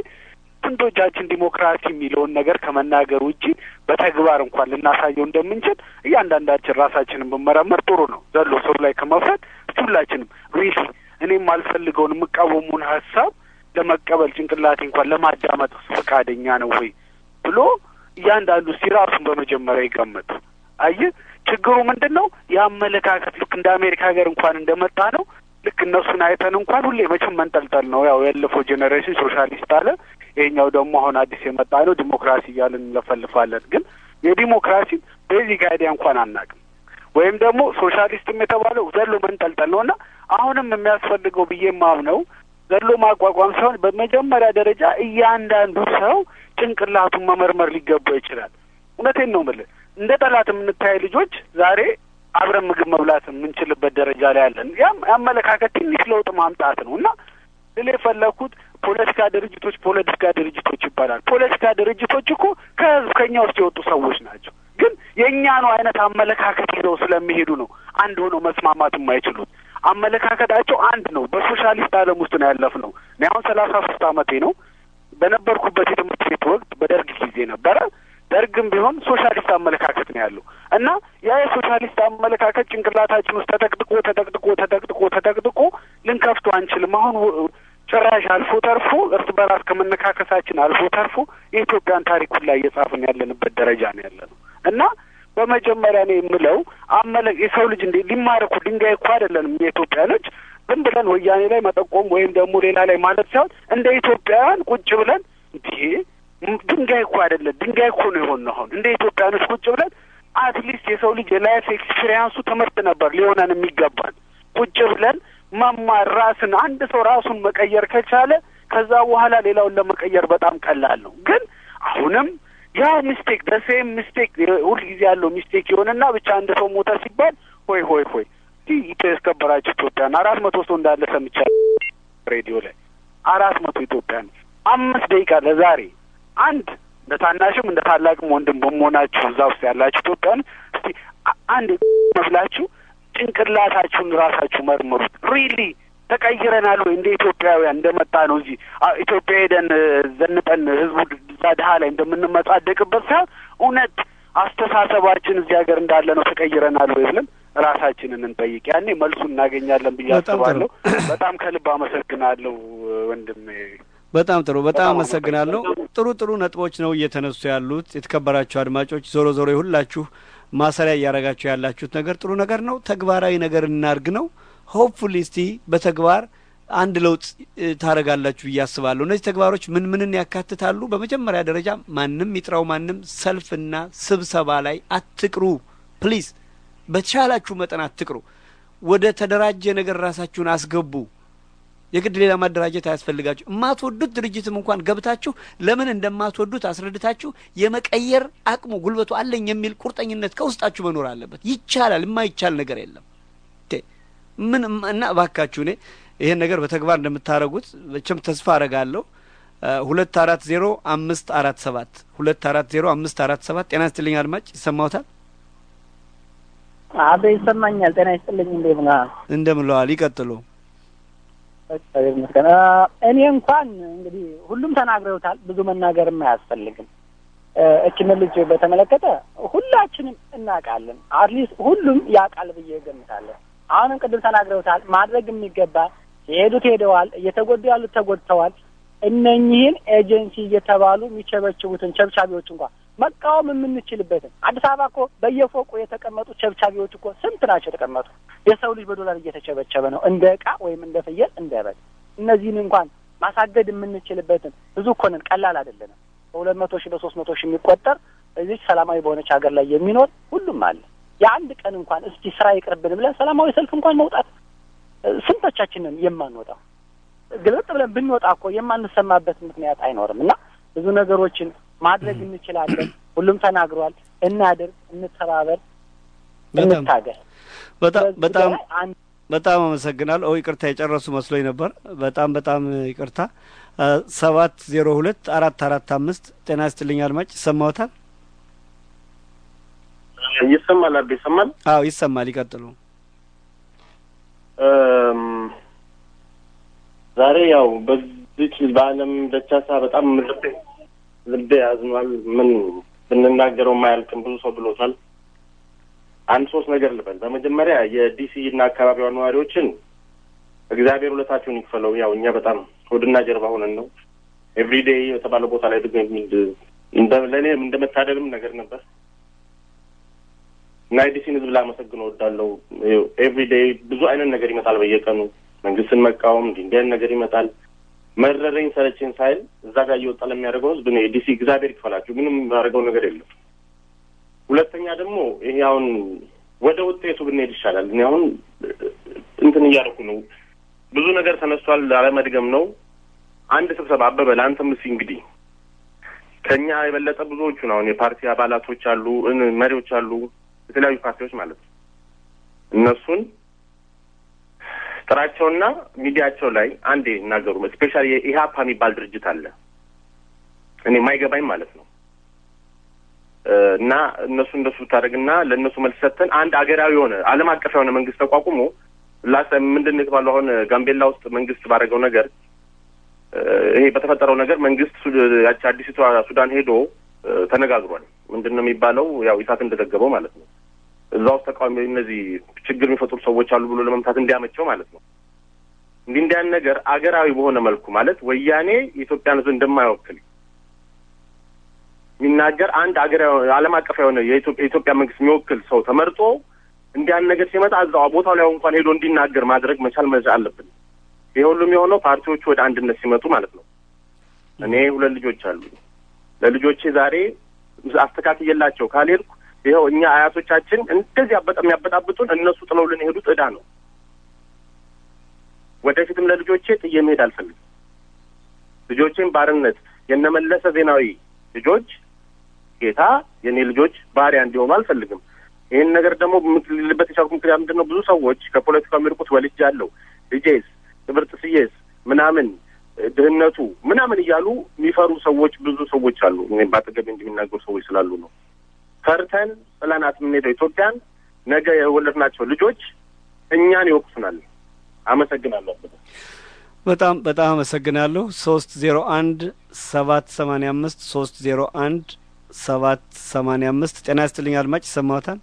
ስንቶቻችን ዲሞክራሲ የሚለውን ነገር ከመናገር ውጪ በተግባር እንኳን ልናሳየው እንደምንችል እያንዳንዳችን ራሳችንን ብመረመር ጥሩ ነው። ዘሎ ሰው ላይ ከመፍረድ እስቲ ሁላችንም ሪሊ እኔም አልፈልገውን የምቃወሙን ሀሳብ ለመቀበል ጭንቅላቴ እንኳን ለማዳመጥ ፈቃደኛ ነው ወይ ብሎ እያንዳንዱ እስቲ ራሱን በመጀመሪያ ይገምት። አየህ ችግሩ ምንድን ነው? የአመለካከት ልክ እንደ አሜሪካ ሀገር እንኳን እንደመጣ ነው ልክ እነሱን አይተን እንኳን ሁሌ መቼም መንጠልጠል ነው። ያው ያለፈው ጄኔሬሽን ሶሻሊስት አለ፣ ይሄኛው ደግሞ አሁን አዲስ የመጣ ነው ዲሞክራሲ እያልን እንለፈልፋለን። ግን የዲሞክራሲ ቤዚክ አይዲያ እንኳን አናውቅም። ወይም ደግሞ ሶሻሊስትም የተባለው ዘሎ መንጠልጠል ነው እና አሁንም የሚያስፈልገው ብዬ ማምነው ዘሎ ማቋቋም ሳይሆን በመጀመሪያ ደረጃ እያንዳንዱ ሰው ጭንቅላቱን መመርመር ሊገባው ይችላል። እውነቴን ነው የምልህ እንደ ጠላት የምንታይ ልጆች ዛሬ አብረን ምግብ መብላት የምንችልበት ደረጃ ላይ አለን። ያም የአመለካከት ትንሽ ለውጥ ማምጣት ነው እና ልል የፈለግኩት ፖለቲካ ድርጅቶች ፖለቲካ ድርጅቶች ይባላል። ፖለቲካ ድርጅቶች እኮ ከህዝብ ከኛ ውስጥ የወጡ ሰዎች ናቸው። ግን የእኛኑ አይነት አመለካከት ይዘው ስለሚሄዱ ነው አንድ ሆነው መስማማት የማይችሉት። አመለካከታቸው አንድ ነው። በሶሻሊስት ዓለም ውስጥ ነው ያለፍነው። እኔ አሁን ሰላሳ ሶስት አመቴ ነው። በነበርኩበት የትምህርት ቤት ወቅት በደርግ ጊዜ ነበረ። ደርግም ቢሆን ሶሻሊስት አመለካከት ነው ያለው እና ያ የሶሻሊስት አመለካከት ጭንቅላታችን ውስጥ ተጠቅጥቆ ተጠቅጥቆ ተጠቅጥቆ ተጠቅጥቆ ልንከፍቶ አንችልም። አሁን ጭራሽ አልፎ ተርፎ እርስ በራስ ከመነካከሳችን አልፎ ተርፎ የኢትዮጵያን ታሪክ ሁላ እየጻፍን ያለንበት ደረጃ ነው ያለ ነው እና በመጀመሪያ ነው የምለው አመለ የሰው ልጅ እንዴ ሊማር እኮ ድንጋይ እኮ አይደለንም የኢትዮጵያኖች ዝም ብለን ወያኔ ላይ መጠቆም ወይም ደግሞ ሌላ ላይ ማለት ሳይሆን እንደ ኢትዮጵያውያን ቁጭ ብለን እንዲህ ድንጋይ እኮ አይደለም ድንጋይ እኮ ነው የሆን አሁን እንደ ኢትዮጵያኖች ቁጭ ብለን አትሊስት የሰው ልጅ የላይፍ ኤክስፒሪያንሱ ትምህርት ነበር ሊሆነን የሚገባል። ቁጭ ብለን መማር ራስን አንድ ሰው ራሱን መቀየር ከቻለ ከዛ በኋላ ሌላውን ለመቀየር በጣም ቀላል ነው። ግን አሁንም ያ ሚስቴክ በሴም ሚስቴክ ሁልጊዜ ያለው ሚስቴክ የሆነና ብቻ አንድ ሰው ሞተ ሲባል ሆይ ሆይ ሆይ ኢትዮ ያስከበራችሁ ኢትዮጵያን አራት መቶ ሰው እንዳለ ሰምቻለሁ ሬዲዮ ላይ አራት መቶ ኢትዮጵያን አምስት ደቂቃ ለዛሬ አንድ እንደ ታናሽም እንደ ታላቅም ወንድም በመሆናችሁ እዛ ውስጥ ያላችሁ ኢትዮጵያን እስቲ አንድ መስላችሁ ጭንቅላታችሁን ራሳችሁ መርምሩት። ሪሊ ተቀይረናል ወይ እንደ ኢትዮጵያውያን እንደመጣ ነው እዚህ ኢትዮጵያ ሄደን ዘንጠን ህዝቡ እዛ ድሀ ላይ እንደምንመጻደቅበት ሳይሆን እውነት አስተሳሰባችን እዚህ ሀገር እንዳለ ነው ተቀይረናል ወይ ብለን ራሳችንን እንጠይቅ። ያኔ መልሱን እናገኛለን ብዬ አስባለሁ። በጣም ከልብ አመሰግናለሁ ወንድሜ። በጣም ጥሩ። በጣም አመሰግናለሁ። ጥሩ ጥሩ ነጥቦች ነው እየተነሱ ያሉት። የተከበራችሁ አድማጮች፣ ዞሮ ዞሮ የሁላችሁ ማሰሪያ እያደረጋችሁ ያላችሁት ነገር ጥሩ ነገር ነው። ተግባራዊ ነገር እናርግ ነው። ሆፕፉሊ እስቲ በተግባር አንድ ለውጥ ታደርጋላችሁ ብዬ አስባለሁ። እነዚህ ተግባሮች ምን ምንን ያካትታሉ? በመጀመሪያ ደረጃ ማንም ይጥራው ማንም ሰልፍና ስብሰባ ላይ አትቅሩ ፕሊዝ። በተሻላችሁ መጠን አትቅሩ። ወደ ተደራጀ ነገር ራሳችሁን አስገቡ። የግድ ሌላ ማደራጀት አያስፈልጋችሁ። የማትወዱት ድርጅትም እንኳን ገብታችሁ ለምን እንደማትወዱት አስረድታችሁ የመቀየር አቅሙ ጉልበቱ አለኝ የሚል ቁርጠኝነት ከውስጣችሁ መኖር አለበት። ይቻላል። የማይቻል ነገር የለም። ምን እና እባካችሁ እኔ ይሄን ነገር በተግባር እንደምታደርጉት መቼም ተስፋ አረጋለሁ። ሁለት አራት ዜሮ አምስት አራት ሰባት ሁለት አራት ዜሮ አምስት አራት ሰባት ጤና ይስጥልኝ አድማጭ ይሰማዎታል? አበ ይሰማኛል። ጤና ይስጥልኝ። እንዴት ነህ? እንደምለዋል ይቀጥሉ። እግዚአብሔር ይመስገን። እኔ እንኳን እንግዲህ ሁሉም ተናግረውታል። ብዙ መናገርም አያስፈልግም። እችን ልጅ በተመለከተ ሁላችንም እናውቃለን። አትሊስት ሁሉም ያውቃል ብዬ እገምታለሁ። አሁንም ቅድም ተናግረውታል። ማድረግ የሚገባ የሄዱት ሄደዋል፣ እየተጎዱ ያሉት ተጎድተዋል። እነኚህን ኤጀንሲ እየተባሉ የሚቸበችቡትን ቸብቻቢዎች እንኳን መቃወም የምንችልበትን አዲስ አበባ እኮ በየፎቁ የተቀመጡ ቸብቻቢዎች እኮ ስንት ናቸው የተቀመጡ? የሰው ልጅ በዶላር እየተቸበቸበ ነው እንደ ዕቃ ወይም እንደ ፍየል እንደ በግ። እነዚህን እንኳን ማሳገድ የምንችልበትን ብዙ እኮ ነን፣ ቀላል አይደለንም። በሁለት መቶ ሺህ በሶስት መቶ ሺህ የሚቆጠር እዚች ሰላማዊ በሆነች ሀገር ላይ የሚኖር ሁሉም አለ። የአንድ ቀን እንኳን እስቲ ስራ ይቅርብን ብለን ሰላማዊ ሰልፍ እንኳን መውጣት ስንቶቻችንን የማንወጣው ግልጥ ብለን ብንወጣ እኮ የማንሰማበት ምክንያት አይኖርም። እና ብዙ ነገሮችን ማድረግ እንችላለን። ሁሉም ተናግሯል። እናድርግ፣ እንተባበር፣ እንታገል። በጣም በጣም በጣም አመሰግናለሁ። ኦ ይቅርታ የጨረሱ መስሎኝ ነበር። በጣም በጣም ይቅርታ። ሰባት ዜሮ ሁለት አራት አራት አምስት ጤና ይስጥልኝ አድማጭ ይሰማዎታል? ይሰማል። አቤ ይሰማል? አዎ ይሰማል። ይቀጥሉ። ዛሬ ያው በዚች በዓለም ደቻሳ በጣም ልቤ ልቤ ያዝኗል። ምን ብንናገረው ማያልቅም። ብዙ ሰው ብሎታል። አንድ ሶስት ነገር ልበል። በመጀመሪያ የዲሲ እና አካባቢዋ ነዋሪዎችን እግዚአብሔር ሁለታቸውን ይክፈለው። ያው እኛ በጣም ሆድና ጀርባ ሆነን ነው ኤቭሪዴይ የተባለ ቦታ ላይ ለእኔ እንደ መታደልም ነገር ነበር እና የዲሲን ህዝብ ላመሰግን እወዳለሁ። ኤቭሪዴይ ብዙ አይነት ነገር ይመጣል በየቀኑ መንግስትን መቃወም እንዲህ እንዲህ አይነት ነገር ይመጣል። መረረኝ ሰለቸኝ ሳይል እዛ ጋር እየወጣ ለሚያደርገው ህዝብ ነው የዲሲ እግዚአብሔር ይክፈላችሁ። ምንም ያደርገው ነገር የለም። ሁለተኛ ደግሞ ይሄ አሁን ወደ ውጤቱ ብንሄድ ይሻላል። እኔ አሁን እንትን እያደረኩ ነው። ብዙ ነገር ተነስቷል። አለመድገም ነው። አንድ ስብሰባ አበበ ለአንተም እስኪ እንግዲህ ከኛ የበለጠ ብዙዎቹን አሁን የፓርቲ አባላቶች አሉ፣ መሪዎች አሉ፣ የተለያዩ ፓርቲዎች ማለት ነው። እነሱን ጥራቸውና ሚዲያቸው ላይ አንዴ ይናገሩ። ስፔሻሊ የኢህአፓ የሚባል ድርጅት አለ እኔ የማይገባኝ ማለት ነው እና እነሱ እንደሱ ብታደርግና ለእነሱ መልስ ሰጥተን አንድ አገራዊ የሆነ ዓለም አቀፍ የሆነ መንግስት ተቋቁሞ ላስ ምንድን ነው የተባለው አሁን ጋምቤላ ውስጥ መንግስት ባደረገው ነገር ይሄ በተፈጠረው ነገር መንግስት ያቺ አዲሲቷ ሱዳን ሄዶ ተነጋግሯል። ምንድን ነው የሚባለው ያው ኢሳት እንደዘገበው ማለት ነው እዛ ውስጥ ተቃዋሚ እነዚህ ችግር የሚፈጥሩ ሰዎች አሉ ብሎ ለመምታት እንዲያመቸው ማለት ነው። እንዲህ እንዲያን ነገር አገራዊ በሆነ መልኩ ማለት ወያኔ የኢትዮጵያን ሕዝብ እንደማይወክል የሚናገር አንድ አገራዊ ዓለም አቀፍ የሆነ የኢትዮጵያ መንግስት የሚወክል ሰው ተመርጦ እንዲያን ነገር ሲመጣ እዛው ቦታው ላይ እንኳን ሄዶ እንዲናገር ማድረግ መቻል መቻል አለብን። ይሄ ሁሉም የሆነው ፓርቲዎቹ ወደ አንድነት ሲመጡ ማለት ነው። እኔ ሁለት ልጆች አሉ። ለልጆቼ ዛሬ አስተካክየላቸው ካልሄድኩ ይኸው እኛ አያቶቻችን እንደዚህ አበጣ የሚያበጣብጡን እነሱ ጥለውልን የሄዱት ዕዳ ነው። ወደፊትም ለልጆቼ ጥዬ መሄድ አልፈልግም። ልጆቼን ባርነት የነመለሰ ዜናዊ ልጆች ጌታ የእኔ ልጆች ባሪያ እንዲሆኑ አልፈልግም። ይህን ነገር ደግሞ ልልበት የቻልኩ ምክንያት ምንድን ነው? ብዙ ሰዎች ከፖለቲካው የሚርቁት ወልጅ አለው ልጄስ ትምህርት ስዬስ ምናምን ድህነቱ ምናምን እያሉ የሚፈሩ ሰዎች ብዙ ሰዎች አሉ። እኔ በአጠገቤ እንደሚናገሩ ሰዎች ስላሉ ነው። ፈርተን ጥለናት የምንሄደው ኢትዮጵያን ነገ የወለድናቸው ልጆች እኛን ይወቅሱናል። አመሰግናለሁ። በጣም በጣም አመሰግናለሁ። ሶስት ዜሮ አንድ ሰባት ሰማኒያ አምስት ሶስት ዜሮ አንድ ሰባት ሰማኒያ አምስት ጤና ይስጥልኝ አድማጭ ይሰማዎታል?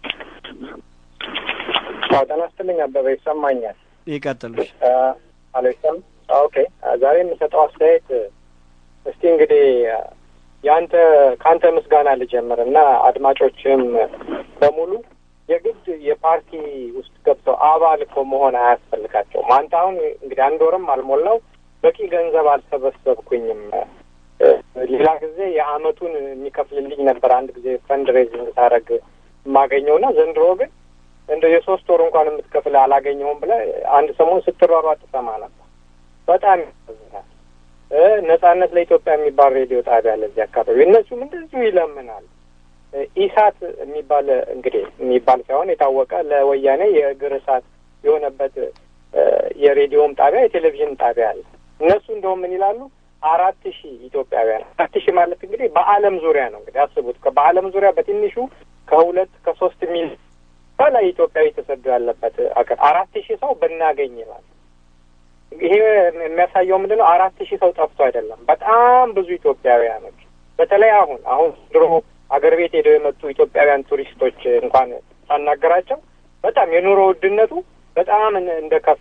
አዎ ጤና ይስጥልኝ አበበ ይሰማኛል። ይቀጥሉ። አለይሰም ኦኬ። ዛሬ የምሰጠው አስተያየት እስቲ እንግዲህ የአንተ ከአንተ ምስጋና ልጀምር እና አድማጮችም በሙሉ የግድ የፓርቲ ውስጥ ገብተው አባል እኮ መሆን አያስፈልጋቸውም። አንተ አሁን እንግዲህ አንድ ወርም አልሞላው በቂ ገንዘብ አልሰበሰብኩኝም። ሌላ ጊዜ የአመቱን የሚከፍልልኝ ነበር አንድ ጊዜ ፈንድ ሬዚንግ ሳደርግ የማገኘው እና ዘንድሮ ግን እንደ የሶስት ወር እንኳን የምትከፍል አላገኘውም ብለህ አንድ ሰሞን ስትሯሯጥ ትሰማ ነበር። በጣም ያሳዝናል። ነጻነት ለኢትዮጵያ የሚባል ሬዲዮ ጣቢያ አለ እዚህ አካባቢ። እነሱም እንደዚሁ ይለምናል። ኢሳት የሚባል እንግዲህ የሚባል ሳይሆን የታወቀ ለወያኔ የእግር እሳት የሆነበት የሬዲዮም ጣቢያ የቴሌቪዥን ጣቢያ አለ። እነሱ እንደውም ምን ይላሉ? አራት ሺህ ኢትዮጵያውያን አራት ሺህ ማለት እንግዲህ በዓለም ዙሪያ ነው እንግዲህ አስቡት። በዓለም ዙሪያ በትንሹ ከሁለት ከሶስት ሚሊዮን በላይ ኢትዮጵያዊ ተሰዶ ያለበት አገር አራት ሺህ ሰው ብናገኝ ይላል። ይሄ የሚያሳየው ምንድን ነው? አራት ሺህ ሰው ጠፍቶ አይደለም። በጣም ብዙ ኢትዮጵያውያኖች በተለይ አሁን አሁን ድሮ አገር ቤት ሄደው የመጡ ኢትዮጵያውያን ቱሪስቶች እንኳን ሳናገራቸው በጣም የኑሮ ውድነቱ በጣም እንደከፋ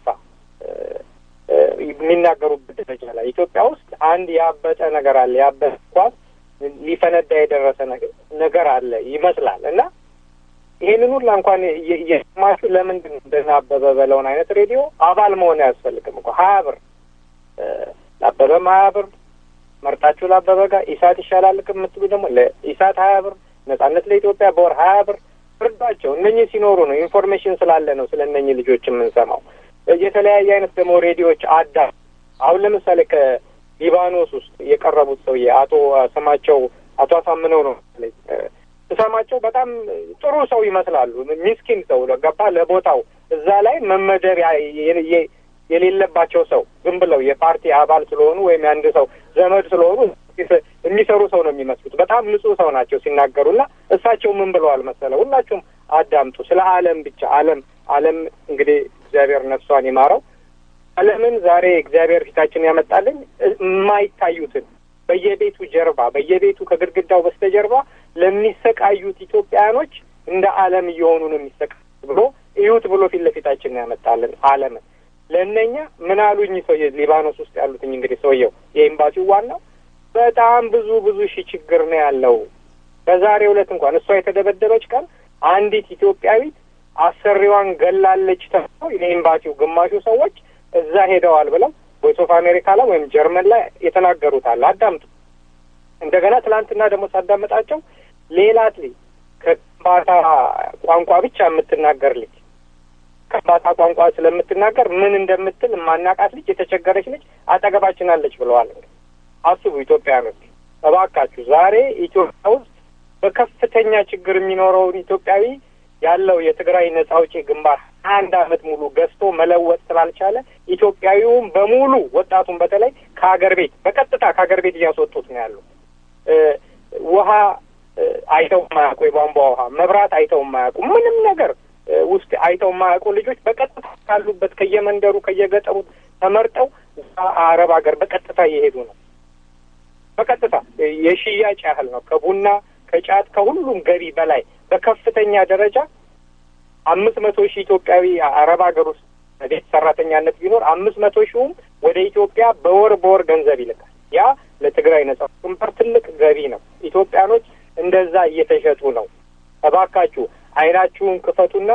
የሚናገሩበት ደረጃ ላይ ኢትዮጵያ ውስጥ አንድ ያበጠ ነገር አለ። ያበጠ ኳስ ሊፈነዳ የደረሰ ነገር አለ ይመስላል እና ይሄንን ሁላ እንኳን እየሰማችሁ ለምንድን ነው እንደና አበበ በለውን አይነት ሬዲዮ አባል መሆን አያስፈልግም እኮ ሀያ ብር ለአበበም ሀያ ብር መርጣችሁ ለአበበ ጋር ኢሳት ይሻላል የምትሉ ደግሞ ለኢሳት ሀያ ብር ነጻነት ለኢትዮጵያ በወር ሀያ ብር ፍርዷቸው። እነኚህ ሲኖሩ ነው ኢንፎርሜሽን ስላለ ነው ስለ እነኚህ ልጆች የምንሰማው። የተለያየ አይነት ደግሞ ሬዲዮዎች አዳ አሁን ለምሳሌ ከሊባኖስ ውስጥ የቀረቡት ሰውዬ አቶ ስማቸው አቶ አሳምነው ነው ስሰማቸው በጣም ጥሩ ሰው ይመስላሉ። ሚስኪን ሰው ገባ ለቦታው እዛ ላይ መመደብ የሌለባቸው ሰው ዝም ብለው የፓርቲ አባል ስለሆኑ ወይም የአንድ ሰው ዘመድ ስለሆኑ የሚሰሩ ሰው ነው የሚመስሉት። በጣም ንጹህ ሰው ናቸው ሲናገሩና እሳቸው ምን ብለዋል መሰለ፣ ሁላችሁም አዳምጡ። ስለ ዓለም ብቻ ዓለም ዓለም እንግዲህ እግዚአብሔር ነፍሷን ይማረው። ዓለምን ዛሬ እግዚአብሔር ፊታችን ያመጣልን የማይታዩትን በየቤቱ ጀርባ በየቤቱ ከግድግዳው በስተጀርባ ለሚሰቃዩት ኢትዮጵያውያኖች እንደ ዓለም እየሆኑ ነው የሚሰቃዩት ብሎ እዩት ብሎ ፊት ለፊታችን ነው ያመጣልን ዓለምን። ለእነኛ ምን አሉኝ ሰው ሊባኖስ ውስጥ ያሉትኝ እንግዲህ ሰውየው የኤምባሲው ዋናው በጣም ብዙ ብዙ ሺህ ችግር ነው ያለው። በዛሬው ዕለት እንኳን እሷ የተደበደበች ቀን አንዲት ኢትዮጵያዊት አሰሪዋን ገላለች ተብለው የኤምባሲው ግማሹ ሰዎች እዛ ሄደዋል ብለው ቮይስ ኦፍ አሜሪካ ላይ ወይም ጀርመን ላይ የተናገሩት አለ። አዳምጡ። እንደገና ትላንትና ደግሞ ሳዳመጣቸው ሌላ ልጅ ከከምባታ ቋንቋ ብቻ የምትናገር ልጅ ከምባታ ቋንቋ ስለምትናገር ምን እንደምትል የማናቃት ልጅ የተቸገረች ልጅ አጠገባችን አለች ብለዋል። አስቡ ኢትዮጵያኖች፣ እባካችሁ ዛሬ ኢትዮጵያ ውስጥ በከፍተኛ ችግር የሚኖረውን ኢትዮጵያዊ ያለው የትግራይ ነጻ አውጪ ግንባር አንድ አመት ሙሉ ገዝቶ መለወጥ ስላልቻለ ኢትዮጵያዊውም በሙሉ ወጣቱን በተለይ ከሀገር ቤት በቀጥታ ከሀገር ቤት እያስወጡት ነው ያሉ። ውሃ አይተው የማያውቁ የቧንቧ ውሃ፣ መብራት አይተው የማያውቁ ምንም ነገር ውስጥ አይተው የማያውቁ ልጆች በቀጥታ ካሉበት ከየመንደሩ ከየገጠሩ ተመርጠው አረብ ሀገር በቀጥታ እየሄዱ ነው። በቀጥታ የሽያጭ ያህል ነው። ከቡና ከጫት ከሁሉም ገቢ በላይ በከፍተኛ ደረጃ አምስት መቶ ሺህ ኢትዮጵያዊ አረብ ሀገር ውስጥ ቤት ሰራተኛነት ቢኖር አምስት መቶ ሺውም ወደ ኢትዮጵያ በወር በወር ገንዘብ ይልካል። ያ ለትግራይ ነጻ ግንባር ትልቅ ገቢ ነው። ኢትዮጵያኖች እንደዛ እየተሸጡ ነው። እባካችሁ አይናችሁን ክፈቱና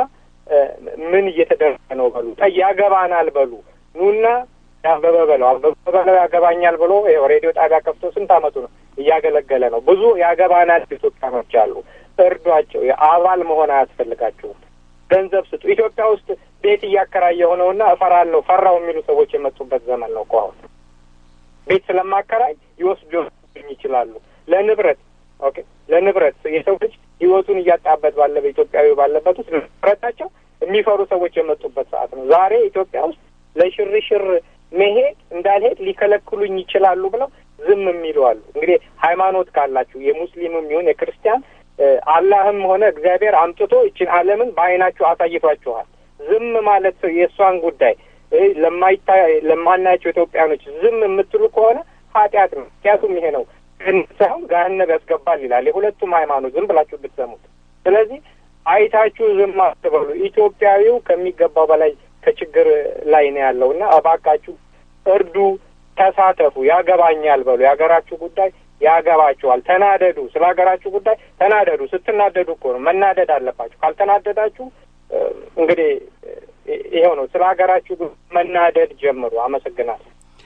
ምን እየተደረገ ነው በሉ። ጠይ ያገባናል በሉ። ኑና አበበ በለው አበበ በለው ያገባኛል ብሎ ይኸው ሬዲዮ ጣቢያ ከፍቶ ስንት አመቱ ነው እያገለገለ ነው። ብዙ ያገባናል ኢትዮጵያኖች አሉ። እርዷቸው። የአባል መሆን አያስፈልጋችሁም። ገንዘብ ስጡ። ኢትዮጵያ ውስጥ ቤት እያከራየ የሆነውና እፈራለሁ ፈራው የሚሉ ሰዎች የመጡበት ዘመን ነው እኮ አሁን። ቤት ስለማከራይ ይወስዱ ይችላሉ። ለንብረት ኦኬ፣ ለንብረት የሰው ልጅ ህይወቱን እያጣበት ባለ በኢትዮጵያዊ ባለበት ውስጥ ንብረታቸው የሚፈሩ ሰዎች የመጡበት ሰዓት ነው። ዛሬ ኢትዮጵያ ውስጥ ለሽርሽር መሄድ እንዳልሄድ ሊከለክሉኝ ይችላሉ ብለው ዝም የሚሉ አሉ። እንግዲህ ሃይማኖት ካላችሁ የሙስሊምም ይሁን የክርስቲያን አላህም ሆነ እግዚአብሔር አምጥቶ ይችን ዓለምን በአይናችሁ አሳይቷችኋል። ዝም ማለት የእሷን ጉዳይ ለማይታ ለማናያቸው ኢትዮጵያኖች ዝም የምትሉ ከሆነ ኃጢአት ነው። ምክንያቱም ይሄ ነው ሳይሆን ገሀነብ ያስገባል ይላል የሁለቱም ሃይማኖት ዝም ብላችሁ ብትሰሙት። ስለዚህ አይታችሁ ዝም አትበሉ። ኢትዮጵያዊው ከሚገባው በላይ ከችግር ላይ ነው ያለው እና እባካችሁ እርዱ፣ ተሳተፉ፣ ያገባኛል በሉ። የሀገራችሁ ጉዳይ ያገባችኋል። ተናደዱ፣ ስለ ሀገራችሁ ጉዳይ ተናደዱ። ስትናደዱ እኮ ነው መናደድ አለባችሁ። ካልተናደዳችሁ እንግዲህ ይኸው ነው። ስለ ሀገራችሁ መናደድ ጀምሩ። አመሰግናለሁ።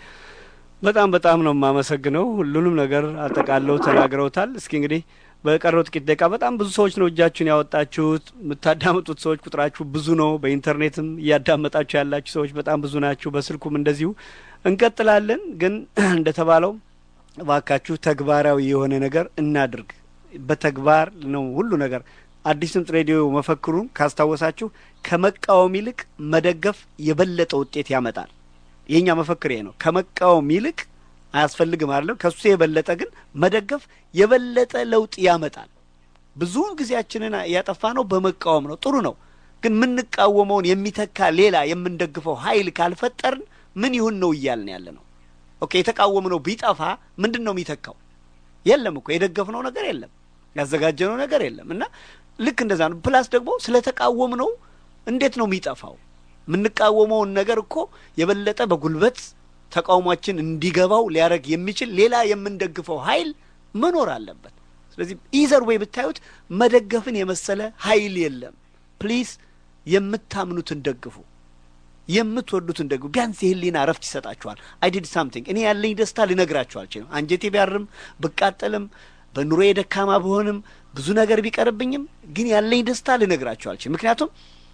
በጣም በጣም ነው የማመሰግነው። ሁሉንም ነገር አጠቃለው ተናግረውታል። እስኪ እንግዲህ በቀረው ጥቂት ደቂቃ በጣም ብዙ ሰዎች ነው እጃችሁን ያወጣችሁት። የምታዳምጡት ሰዎች ቁጥራችሁ ብዙ ነው። በኢንተርኔትም እያዳመጣችሁ ያላችሁ ሰዎች በጣም ብዙ ናችሁ። በስልኩም እንደዚሁ እንቀጥላለን። ግን እንደተባለው እባካችሁ ተግባራዊ የሆነ ነገር እናድርግ። በተግባር ነው ሁሉ ነገር። አዲስ ድምጽ ሬዲዮ መፈክሩን ካስታወሳችሁ ከመቃወም ይልቅ መደገፍ የበለጠ ውጤት ያመጣል። የእኛ መፈክር ይሄ ነው። ከመቃወም ይልቅ አያስፈልግም አይደለም። ከሱ የበለጠ ግን መደገፍ የበለጠ ለውጥ ያመጣል። ብዙውን ጊዜያችንን ያጠፋ ነው በመቃወም ነው። ጥሩ ነው። ግን የምንቃወመውን የሚተካ ሌላ የምንደግፈው ኃይል ካልፈጠርን ምን ይሁን ነው እያልን ያለ ነው። ኦኬ የተቃወምነው ቢጠፋ ምንድን ነው የሚተካው? የለም እኮ የደገፍነው ነገር የለም፣ ያዘጋጀነው ነገር የለም። እና ልክ እንደዛ ነው። ፕላስ ደግሞ ስለተቃወምነው እንዴት ነው የሚጠፋው? የምንቃወመውን ነገር እኮ የበለጠ በጉልበት ተቃውሟችን እንዲገባው ሊያደርግ የሚችል ሌላ የምንደግፈው ኃይል መኖር አለበት። ስለዚህ ኢዘር ወይ ብታዩት መደገፍን የመሰለ ኃይል የለም። ፕሊዝ የምታምኑትን ደግፉ፣ የምትወዱትን ደግፉ። ቢያንስ የህሊና እረፍት ይሰጣችኋል። አይ ዲድ ሳምቲንግ እኔ ያለኝ ደስታ ልነግራችሁ አልችልም። አንጀቴ ቢያርም ብቃጠልም በኑሮ የደካማ ብሆንም ብዙ ነገር ቢቀርብኝም ግን ያለኝ ደስታ ልነግራችሁ አልችልም። ምክንያቱም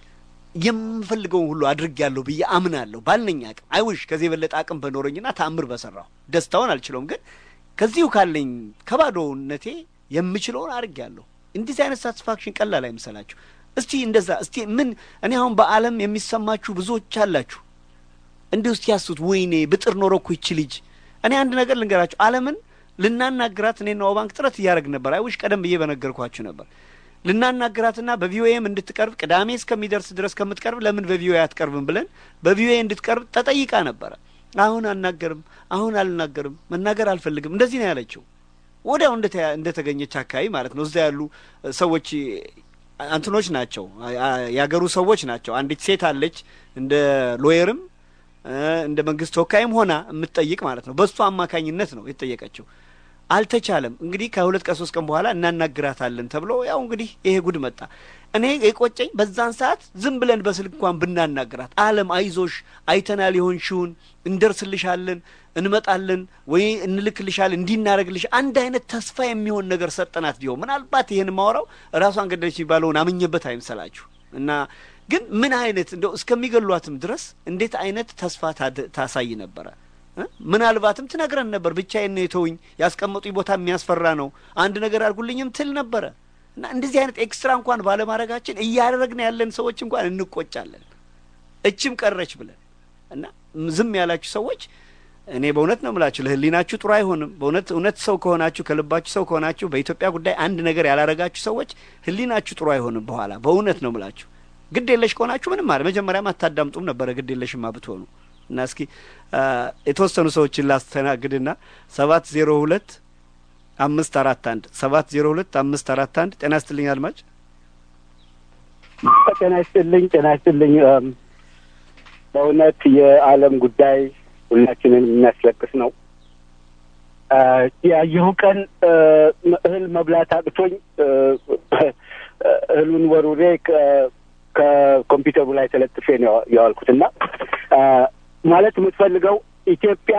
የምፈልገውን ሁሉ አድርጌያለሁ ብዬ አምናለሁ። ባልነኝ አቅም አይውሽ ከዚህ የበለጠ አቅም በኖረኝና ተአምር በሰራሁ ደስታውን አልችለውም። ግን ከዚሁ ካለኝ ከባዶነቴ የምችለውን አድርጌያለሁ። እንደዚህ አይነት ሳቲስፋክሽን ቀላል አይምሰላችሁ። እስቲ እንደዛ እስቲ ምን እኔ አሁን በዓለም የሚሰማችሁ ብዙዎች አላችሁ። እንዲህ ውስጥ ያሱት ወይኔ ብጥር ኖሮ እኮ ይቺ ልጅ እኔ አንድ ነገር ልንገራችሁ። ዓለምን ልናናግራት እኔና ባንክ ጥረት እያደረግን ነበር። አይውሽ ቀደም ብዬ በነገርኳችሁ ነበር ልናናግራትና በቪኦኤም እንድትቀርብ ቅዳሜ እስከሚደርስ ድረስ ከምትቀርብ ለምን በቪኦኤ አትቀርብም ብለን በቪኦኤ እንድትቀርብ ተጠይቃ ነበረ። አሁን አናገርም፣ አሁን አልናገርም፣ መናገር አልፈልግም፣ እንደዚህ ነው ያለችው። ወዲያው እንደተገኘች አካባቢ ማለት ነው። እዛ ያሉ ሰዎች አንትኖች ናቸው፣ ያገሩ ሰዎች ናቸው። አንዲት ሴት አለች እንደ ሎየርም እንደ መንግስት ተወካይም ሆና የምትጠይቅ ማለት ነው። በእሱ አማካኝነት ነው የተጠየቀችው። አልተቻለም። እንግዲህ ከሁለት ከሶስት ቀን በኋላ እናናግራታለን ተብሎ ያው እንግዲህ ይሄ ጉድ መጣ። እኔ የቆጨኝ በዛን ሰዓት ዝም ብለን በስልክ እንኳን ብናናግራት፣ ዓለም አይዞሽ፣ አይተናል፣ የሆንሽውን እንደርስልሻለን፣ እንመጣለን ወይ እንልክልሻለን፣ እንዲናረግልሽ አንድ አይነት ተስፋ የሚሆን ነገር ሰጠናት ቢሆን ምናልባት ይሄን ማወራው ራሷን ገደለች የሚባለውን አምኜበት አይምሰላችሁ እና ግን ምን አይነት እንደው እስከሚገሏትም ድረስ እንዴት አይነት ተስፋ ታሳይ ነበረ። ምናልባትም ትነግረን ነበር። ብቻዬን ነው የተውኝ፣ ያስቀመጡኝ ቦታ የሚያስፈራ ነው፣ አንድ ነገር አድርጉልኝም ትል ነበረ እና እንደዚህ አይነት ኤክስትራ እንኳን ባለማድረጋችን እያደረግን ያለን ሰዎች እንኳን እንቆጫለን። እችም ቀረች ብለን እና ዝም ያላችሁ ሰዎች እኔ በእውነት ነው የምላችሁ ለሕሊናችሁ ጥሩ አይሆንም። በእውነት እውነት ሰው ከሆናችሁ ከልባችሁ ሰው ከሆናችሁ በኢትዮጵያ ጉዳይ አንድ ነገር ያላረጋችሁ ሰዎች ሕሊናችሁ ጥሩ አይሆንም። በኋላ በእውነት ነው የምላችሁ ግድ የለሽ ከሆናችሁ ምንም ማለት መጀመሪያም አታዳምጡም ነበረ ግድ የለሽማ ብትሆኑ እና እስኪ የተወሰኑ ሰዎችን ላስተናግድና ሰባት ዜሮ ሁለት አምስት አራት አንድ ሰባት ዜሮ ሁለት አምስት አራት አንድ ጤና ይስጥልኝ አድማጭ። ጤና ይስጥልኝ ጤና ይስጥልኝ። በእውነት የዓለም ጉዳይ ሁላችንን የሚያስለቅስ ነው። ያየሁ ቀን እህል መብላት አቅቶኝ እህሉን ወሩሬ ከኮምፒውተሩ ላይ ተለጥፌ ነው የዋልኩት እና ማለት የምትፈልገው ኢትዮጵያ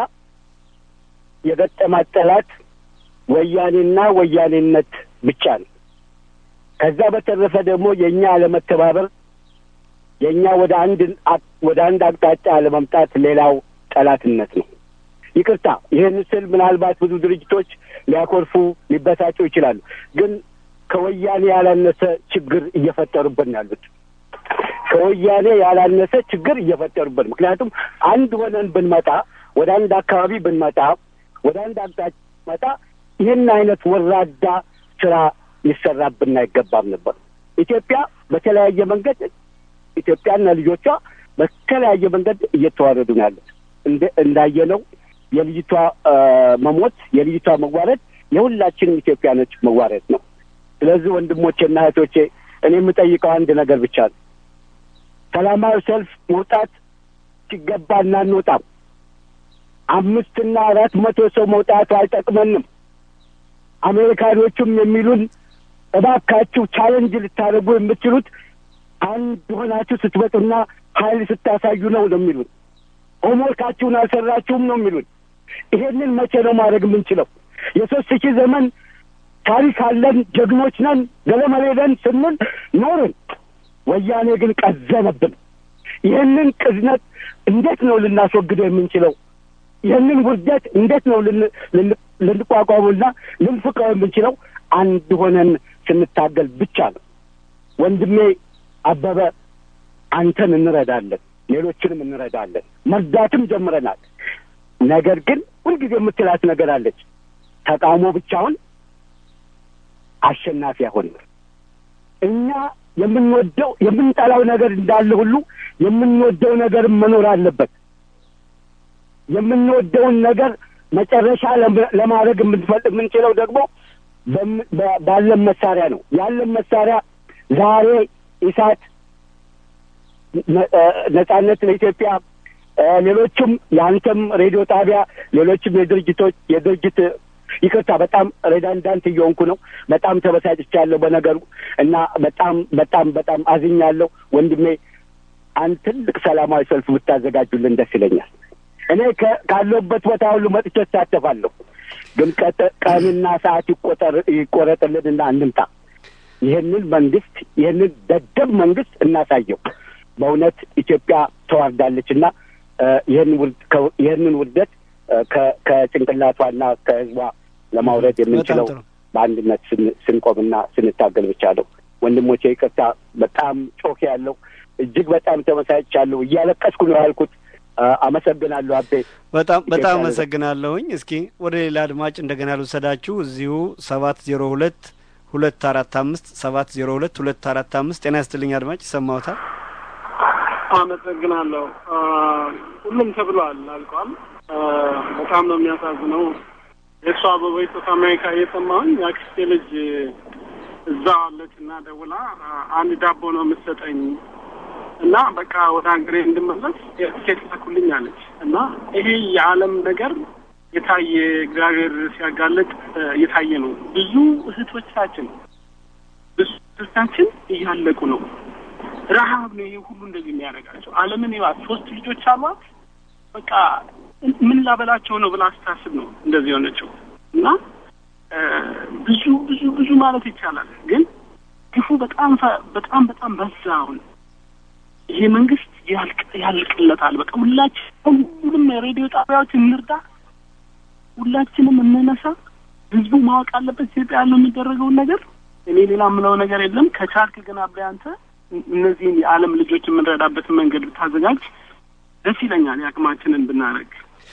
የገጠማት ጠላት ወያኔና ወያኔነት ብቻ ነው። ከዛ በተረፈ ደግሞ የእኛ አለመተባበር የእኛ ወደ አንድ ወደ አንድ አቅጣጫ አለመምጣት ሌላው ጠላትነት ነው። ይቅርታ ይህን ስል ምናልባት ብዙ ድርጅቶች ሊያኮርፉ ሊበሳጩ ይችላሉ። ግን ከወያኔ ያላነሰ ችግር እየፈጠሩብን ያሉት ከወያኔ ያላነሰ ችግር እየፈጠሩብን ምክንያቱም አንድ ሆነን ብንመጣ ወደ አንድ አካባቢ ብንመጣ ወደ አንድ አቅጣጫ ብንመጣ ይህን አይነት ወራዳ ስራ ሊሰራብን አይገባም ነበር። ኢትዮጵያ በተለያየ መንገድ ኢትዮጵያና ልጆቿ በተለያየ መንገድ እየተዋረዱ ነው ያሉት። እንዳየነው የልጅቷ መሞት የልጅቷ መዋረድ የሁላችንም ኢትዮጵያኖች መዋረድ ነው። ስለዚህ ወንድሞቼና እህቶቼ እኔ የምጠይቀው አንድ ነገር ብቻ ነው። ሰላማዊ ሰልፍ መውጣት ሲገባ እናንወጣም። አምስትና አራት መቶ ሰው መውጣቱ አይጠቅመንም። አሜሪካኖቹም የሚሉን እባካችሁ ቻለንጅ ልታደርጉ የምትችሉት አንድ ሆናችሁ ስትመጡና ኃይል ስታሳዩ ነው ነው የሚሉን። ሆምወርካችሁን አልሰራችሁም ነው የሚሉን። ይሄንን መቼ ነው ማድረግ የምንችለው? የሶስት ሺህ ዘመን ታሪክ አለን፣ ጀግኖች ነን፣ ገለመሌ ነን ስንል ኖርን። ወያኔ ግን ቀዘነብን። ይህንን ቅዝነት እንዴት ነው ልናስወግደው የምንችለው? ይህንን ውርደት እንዴት ነው ልንቋቋሙና ልንፍቀው የምንችለው? አንድ ሆነን ስንታገል ብቻ ነው። ወንድሜ አበበ አንተን እንረዳለን፣ ሌሎችንም እንረዳለን፣ መርዳትም ጀምረናል። ነገር ግን ሁልጊዜ የምትላት ነገር አለች። ተቃውሞ ብቻውን አሸናፊ አይሆንም። እኛ የምንወደው የምንጠላው ነገር እንዳለ ሁሉ የምንወደው ነገር መኖር አለበት። የምንወደውን ነገር መጨረሻ ለማድረግ የምንችለው ደግሞ ባለን መሳሪያ ነው። ያለን መሳሪያ ዛሬ ኢሳት፣ ነጻነት ለኢትዮጵያ፣ ሌሎችም የአንተም ሬዲዮ ጣቢያ፣ ሌሎችም የድርጅቶች የድርጅት ይቅርታ፣ በጣም ሬዳንዳንት እየሆንኩ ነው። በጣም ተበሳጭቻለሁ በነገሩ እና በጣም በጣም በጣም አዝኛለሁ ወንድሜ። አንድ ትልቅ ሰላማዊ ሰልፍ ብታዘጋጁልን ደስ ይለኛል። እኔ ካለሁበት ቦታ ሁሉ መጥቼ እሳተፋለሁ። ግን ቀንና ሰዓት ይቆጠር ይቆረጥልንና እንምጣ። ይህንን መንግስት ይህንን ደደብ መንግስት እናሳየው። በእውነት ኢትዮጵያ ተዋርዳለች እና ይህንን ውርደት ከጭንቅላቷና ከህዝቧ ለማውረድ የምንችለው በአንድነት ስንቆምና ስንታገል ብቻ ነው። ወንድሞቼ ይቅርታ፣ በጣም ጮክ ያለው እጅግ በጣም ተመሳጭቻለሁ። እያለቀስኩ ነው ያልኩት። አመሰግናለሁ አቤ። በጣም በጣም አመሰግናለሁኝ። እስኪ ወደ ሌላ አድማጭ እንደገና ልውሰዳችሁ። እዚሁ ሰባት ዜሮ ሁለት ሁለት አራት አምስት ሰባት ዜሮ ሁለት ሁለት አራት አምስት ጤና ይስጥልኝ አድማጭ ይሰማዎታል? አመሰግናለሁ። ሁሉም ተብሏል፣ አልቋል። በጣም ነው የሚያሳዝነው። የእሷ በቮይስ ኦፍ አሜሪካ እየሰማሁኝ የአክስቴ ልጅ እዛ አለች እና ደውላ አንድ ዳቦ ነው የምትሰጠኝ እና በቃ ወደ ሀገሬ እንድመለስ ቲኬት ላኩልኝ አለች እና ይሄ የዓለም ነገር የታየ እግዚአብሔር ሲያጋለጥ የታየ ነው። ብዙ እህቶቻችን ብዙ እህቶቻችን እያለቁ ነው። ረሀብ ነው ይሄ ሁሉ እንደዚህ የሚያደርጋቸው። ዓለምን ይባት ሶስት ልጆች አሏት። በቃ ምን ላበላቸው ነው ብላ ስታስብ ነው እንደዚህ የሆነችው እና ብዙ ብዙ ብዙ ማለት ይቻላል። ግን ግፉ በጣም በጣም በጣም በዛ። አሁን ይሄ መንግስት ያልቅ ያልቅለታል። በቃ ሁላችን ሁሉም የሬዲዮ ጣቢያዎች እንርዳ፣ ሁላችንም እንነሳ። ህዝቡ ማወቅ አለበት ኢትዮጵያ ያለው የሚደረገውን ነገር። እኔ ሌላ የምለው ነገር የለም። ከቻልክ ግን አብሬ አንተ እነዚህን የዓለም ልጆች የምንረዳበትን መንገድ ብታዘጋጅ ደስ ይለኛል። የአቅማችንን ብናደርግ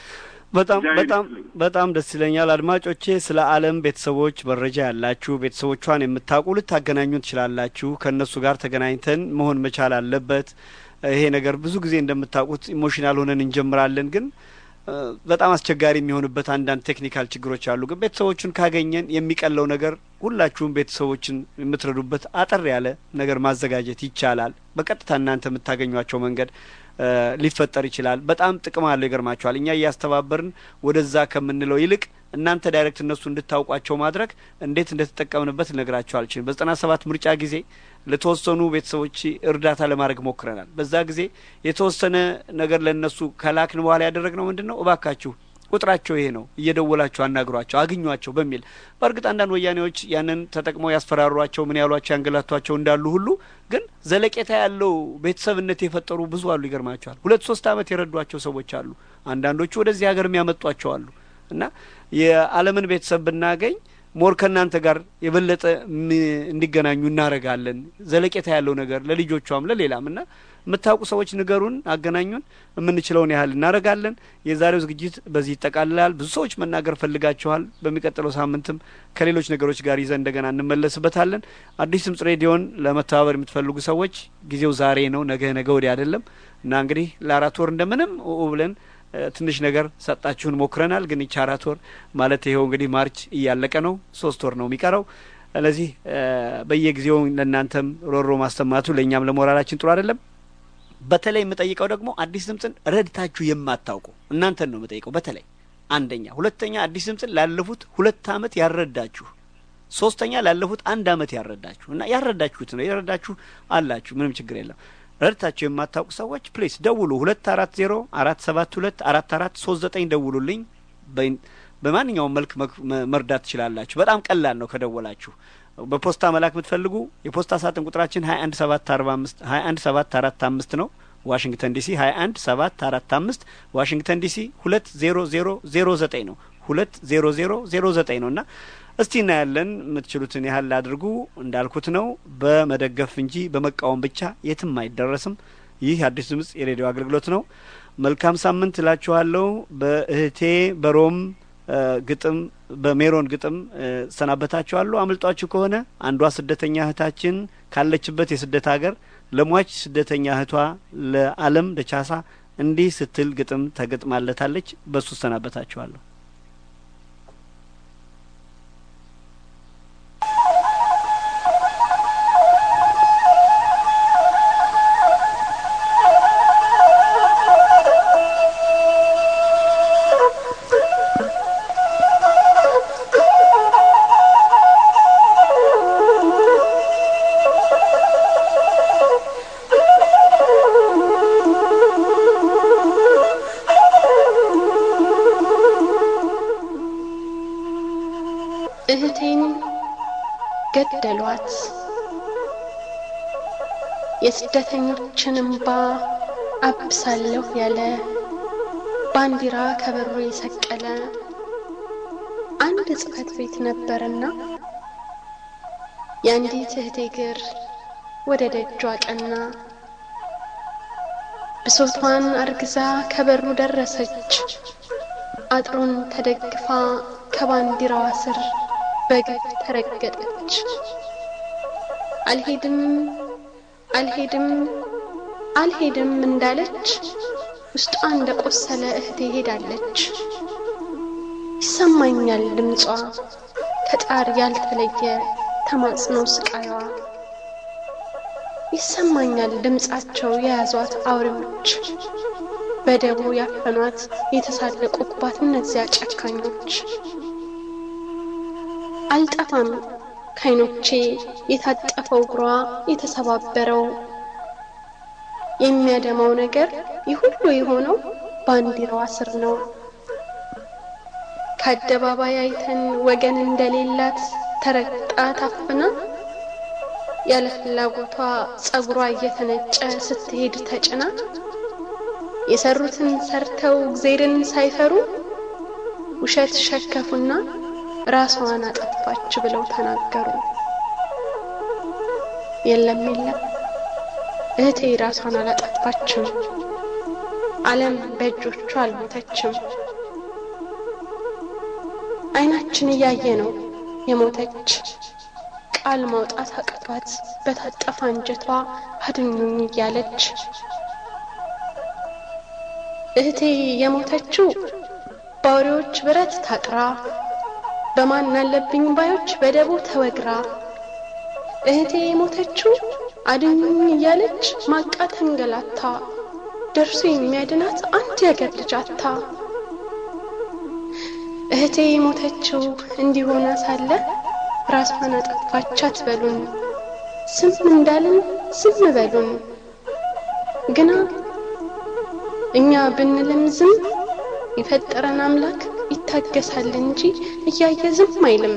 በጣም በጣም በጣም ደስ ይለኛል። አድማጮቼ ስለ ዓለም ቤተሰቦች መረጃ ያላችሁ ቤተሰቦቿን የምታውቁ ልታገናኙ ትችላላችሁ። ከእነሱ ጋር ተገናኝተን መሆን መቻል አለበት። ይሄ ነገር ብዙ ጊዜ እንደምታውቁት ኢሞሽናል ሆነን እንጀምራለን፣ ግን በጣም አስቸጋሪ የሚሆንበት አንዳንድ ቴክኒካል ችግሮች አሉ። ግን ቤተሰቦቹን ካገኘን የሚቀለው ነገር ሁላችሁም ቤተሰቦችን የምትረዱበት አጠር ያለ ነገር ማዘጋጀት ይቻላል። በቀጥታ እናንተ የምታገኟቸው መንገድ ሊፈጠር ይችላል። በጣም ጥቅም አለው። ይገርማችኋል። እኛ እያስተባበርን ወደዛ ከምንለው ይልቅ እናንተ ዳይሬክት እነሱ እንድታውቋቸው ማድረግ እንዴት እንደተጠቀምንበት ልነግራቸው አልችልም። በዘጠና ሰባት ምርጫ ጊዜ ለተወሰኑ ቤተሰቦች እርዳታ ለማድረግ ሞክረናል። በዛ ጊዜ የተወሰነ ነገር ለእነሱ ከላክን በኋላ ያደረግነው ምንድን ነው? እባካችሁ ቁጥራቸው ይሄ ነው፣ እየደወላቸው አናግሯቸው፣ አግኟቸው በሚል በእርግጥ አንዳንድ ወያኔዎች ያንን ተጠቅመው ያስፈራሯቸው፣ ምን ያሏቸው፣ ያንገላቷቸው እንዳሉ ሁሉ ግን ዘለቄታ ያለው ቤተሰብነት የፈጠሩ ብዙ አሉ። ይገርማቸዋል። ሁለት ሶስት ዓመት የረዷቸው ሰዎች አሉ። አንዳንዶቹ ወደዚህ ሀገር የሚያመጧቸው አሉ። እና የዓለምን ቤተሰብ ብናገኝ ሞር ከእናንተ ጋር የበለጠ እንዲገናኙ እናደርጋለን። ዘለቄታ ያለው ነገር ለልጆቿም ለሌላም እና የምታውቁ ሰዎች ንገሩን፣ አገናኙን። የምንችለውን ያህል እናደርጋለን። የዛሬው ዝግጅት በዚህ ይጠቃልላል። ብዙ ሰዎች መናገር ፈልጋችኋል። በሚቀጥለው ሳምንትም ከሌሎች ነገሮች ጋር ይዘን እንደገና እንመለስበታለን። አዲስ ድምጽ ሬዲዮን ለመተባበር የምትፈልጉ ሰዎች ጊዜው ዛሬ ነው፣ ነገ ነገ ወዲያ አይደለም እና እንግዲህ ለአራት ወር እንደምንም ብለን ትንሽ ነገር ሰጣችሁን ሞክረናል። ግን ይቺ አራት ወር ማለት ይኸው እንግዲህ ማርች እያለቀ ነው። ሶስት ወር ነው የሚቀረው። ስለዚህ በየጊዜው ለእናንተም ሮሮ ማሰማቱ ለእኛም ለሞራላችን ጥሩ አይደለም። በተለይ የምጠይቀው ደግሞ አዲስ ድምፅን ረድታችሁ የማታውቁ እናንተን ነው የምጠይቀው። በተለይ አንደኛ፣ ሁለተኛ አዲስ ድምፅን ላለፉት ሁለት አመት ያረዳችሁ፣ ሶስተኛ ላለፉት አንድ አመት ያረዳችሁ እና ያረዳችሁት ነው የረዳችሁ አላችሁ፣ ምንም ችግር የለም። ረድታችሁ የማታውቁ ሰዎች ፕሊስ ደውሉ። ሁለት አራት ዜሮ አራት ሰባት ሁለት አራት አራት ሶስት ዘጠኝ ደውሉልኝ። በማንኛውም መልክ መርዳት ትችላላችሁ። በጣም ቀላል ነው ከደወላችሁ። በፖስታ መላክ የምትፈልጉ የፖስታ ሳጥን ቁጥራችን ሀያ አንድ ሰባት አርባ አምስት ሀያ አንድ ሰባት አራት አምስት ነው ዋሽንግተን ዲሲ ሀያ አንድ ሰባት አራት አምስት ዋሽንግተን ዲሲ ሁለት ዜሮ ዜሮ ዜሮ ዘጠኝ ነው ሁለት ዜሮ ዜሮ ዜሮ ዘጠኝ ነው እና እስቲ እናያለን። የምትችሉትን ያህል አድርጉ። እንዳልኩት ነው በመደገፍ እንጂ በመቃወም ብቻ የትም አይደረስም። ይህ አዲስ ድምጽ የሬዲዮ አገልግሎት ነው። መልካም ሳምንት እላችኋለሁ። በእህቴ በሮም ግጥም በሜሮን ግጥም ሰናበታችኋለሁ። አምልጧችሁ ከሆነ አንዷ ስደተኛ እህታችን ካለችበት የስደት ሀገር ለሟች ስደተኛ እህቷ ለአለም ደቻሳ እንዲህ ስትል ግጥም ተገጥማለታለች። በሱ ሰናበታችኋለሁ። እህቴን ገደሏት። የስደተኞችን እምባ አብሳለሁ ያለ ባንዲራ ከበሩ የሰቀለ አንድ ጽሕፈት ቤት ነበርና የአንዲት እህቴ እግር ወደ ደጇ ቀና። ብሶቷን አርግዛ ከበሩ ደረሰች። አጥሩን ተደግፋ ከባንዲራዋ ስር በግፍ ተረገጠች። አልሄድም አልሄድም አልሄድም እንዳለች ውስጧ እንደ ቆሰለ እህቴ ሄዳለች። ይሰማኛል ድምጿ ከጣር ያልተለየ ተማጽኖ ስቃይዋ ይሰማኛል ድምጻቸው የያዟት አውሬዎች በደቦ ያፈኗት የተሳለቁባት እነዚያ ጨካኞች አልጠፋም ከዓይኖቼ የታጠፈው እግሯ የተሰባበረው የሚያደማው ነገር ይህ ሁሉ የሆነው ባንዲራዋ ስር ነው። ከአደባባይ አይተን ወገን እንደሌላት ተረግጣ ታፍና ያለ ፍላጎቷ ጸጉሯ እየተነጨ ስትሄድ ተጭና የሰሩትን ሰርተው እግዜርን ሳይፈሩ ውሸት ሸከፉና ራሷን አጠፋች ብለው ተናገሩ። የለም የለም እህቴ ራሷን አላጠፋችም። ዓለም በእጆቿ አልሞተችም። ዓይናችን እያየ ነው የሞተች ቃል ማውጣት አቅቷት በታጠፈ አንጀቷ አድኙኝ እያለች እህቴ የሞተችው በአውሬዎች ብረት ታጥራ በማን አለብኝ ባዮች በደቦ ተወግራ እህቴ የሞተችው አድኙኝ እያለች ማቃ ተንገላታ ደርሶ የሚያድናት አንድ ያገር ልጅ አታ እህቴ የሞተችው እንዲሆና ሳለ ራሷን አጠፋች አትበሉን፣ ዝም እንዳልን ዝም በሉን። ግና እኛ ብንልም ዝም የፈጠረን አምላክ ይታገሳል እንጂ እያየ ዝም አይልም።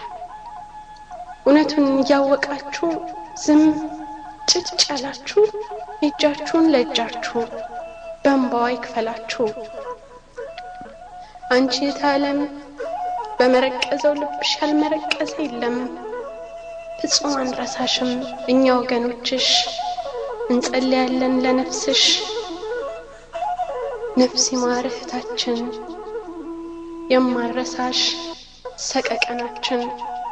እውነቱን እያወቃችሁ ዝም ጭጭ ያላችሁ የእጃችሁን ለእጃችሁ በእንባዋ ይክፈላችሁ። አንቺ የታለም በመረቀዘው ልብሽ ያልመረቀዘ የለም። ፍጹም አንረሳሽም እኛ ወገኖችሽ እንጸልያለን ለነፍስሽ። ነፍስ ይማር እህታችን የማረሳሽ ሰቀቀናችን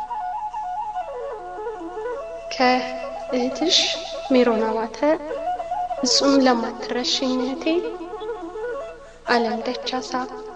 ከእህትሽ ሜሮን አባተ ፍጹም ለማትረሽኝ እህቴ አለም ደቻሳ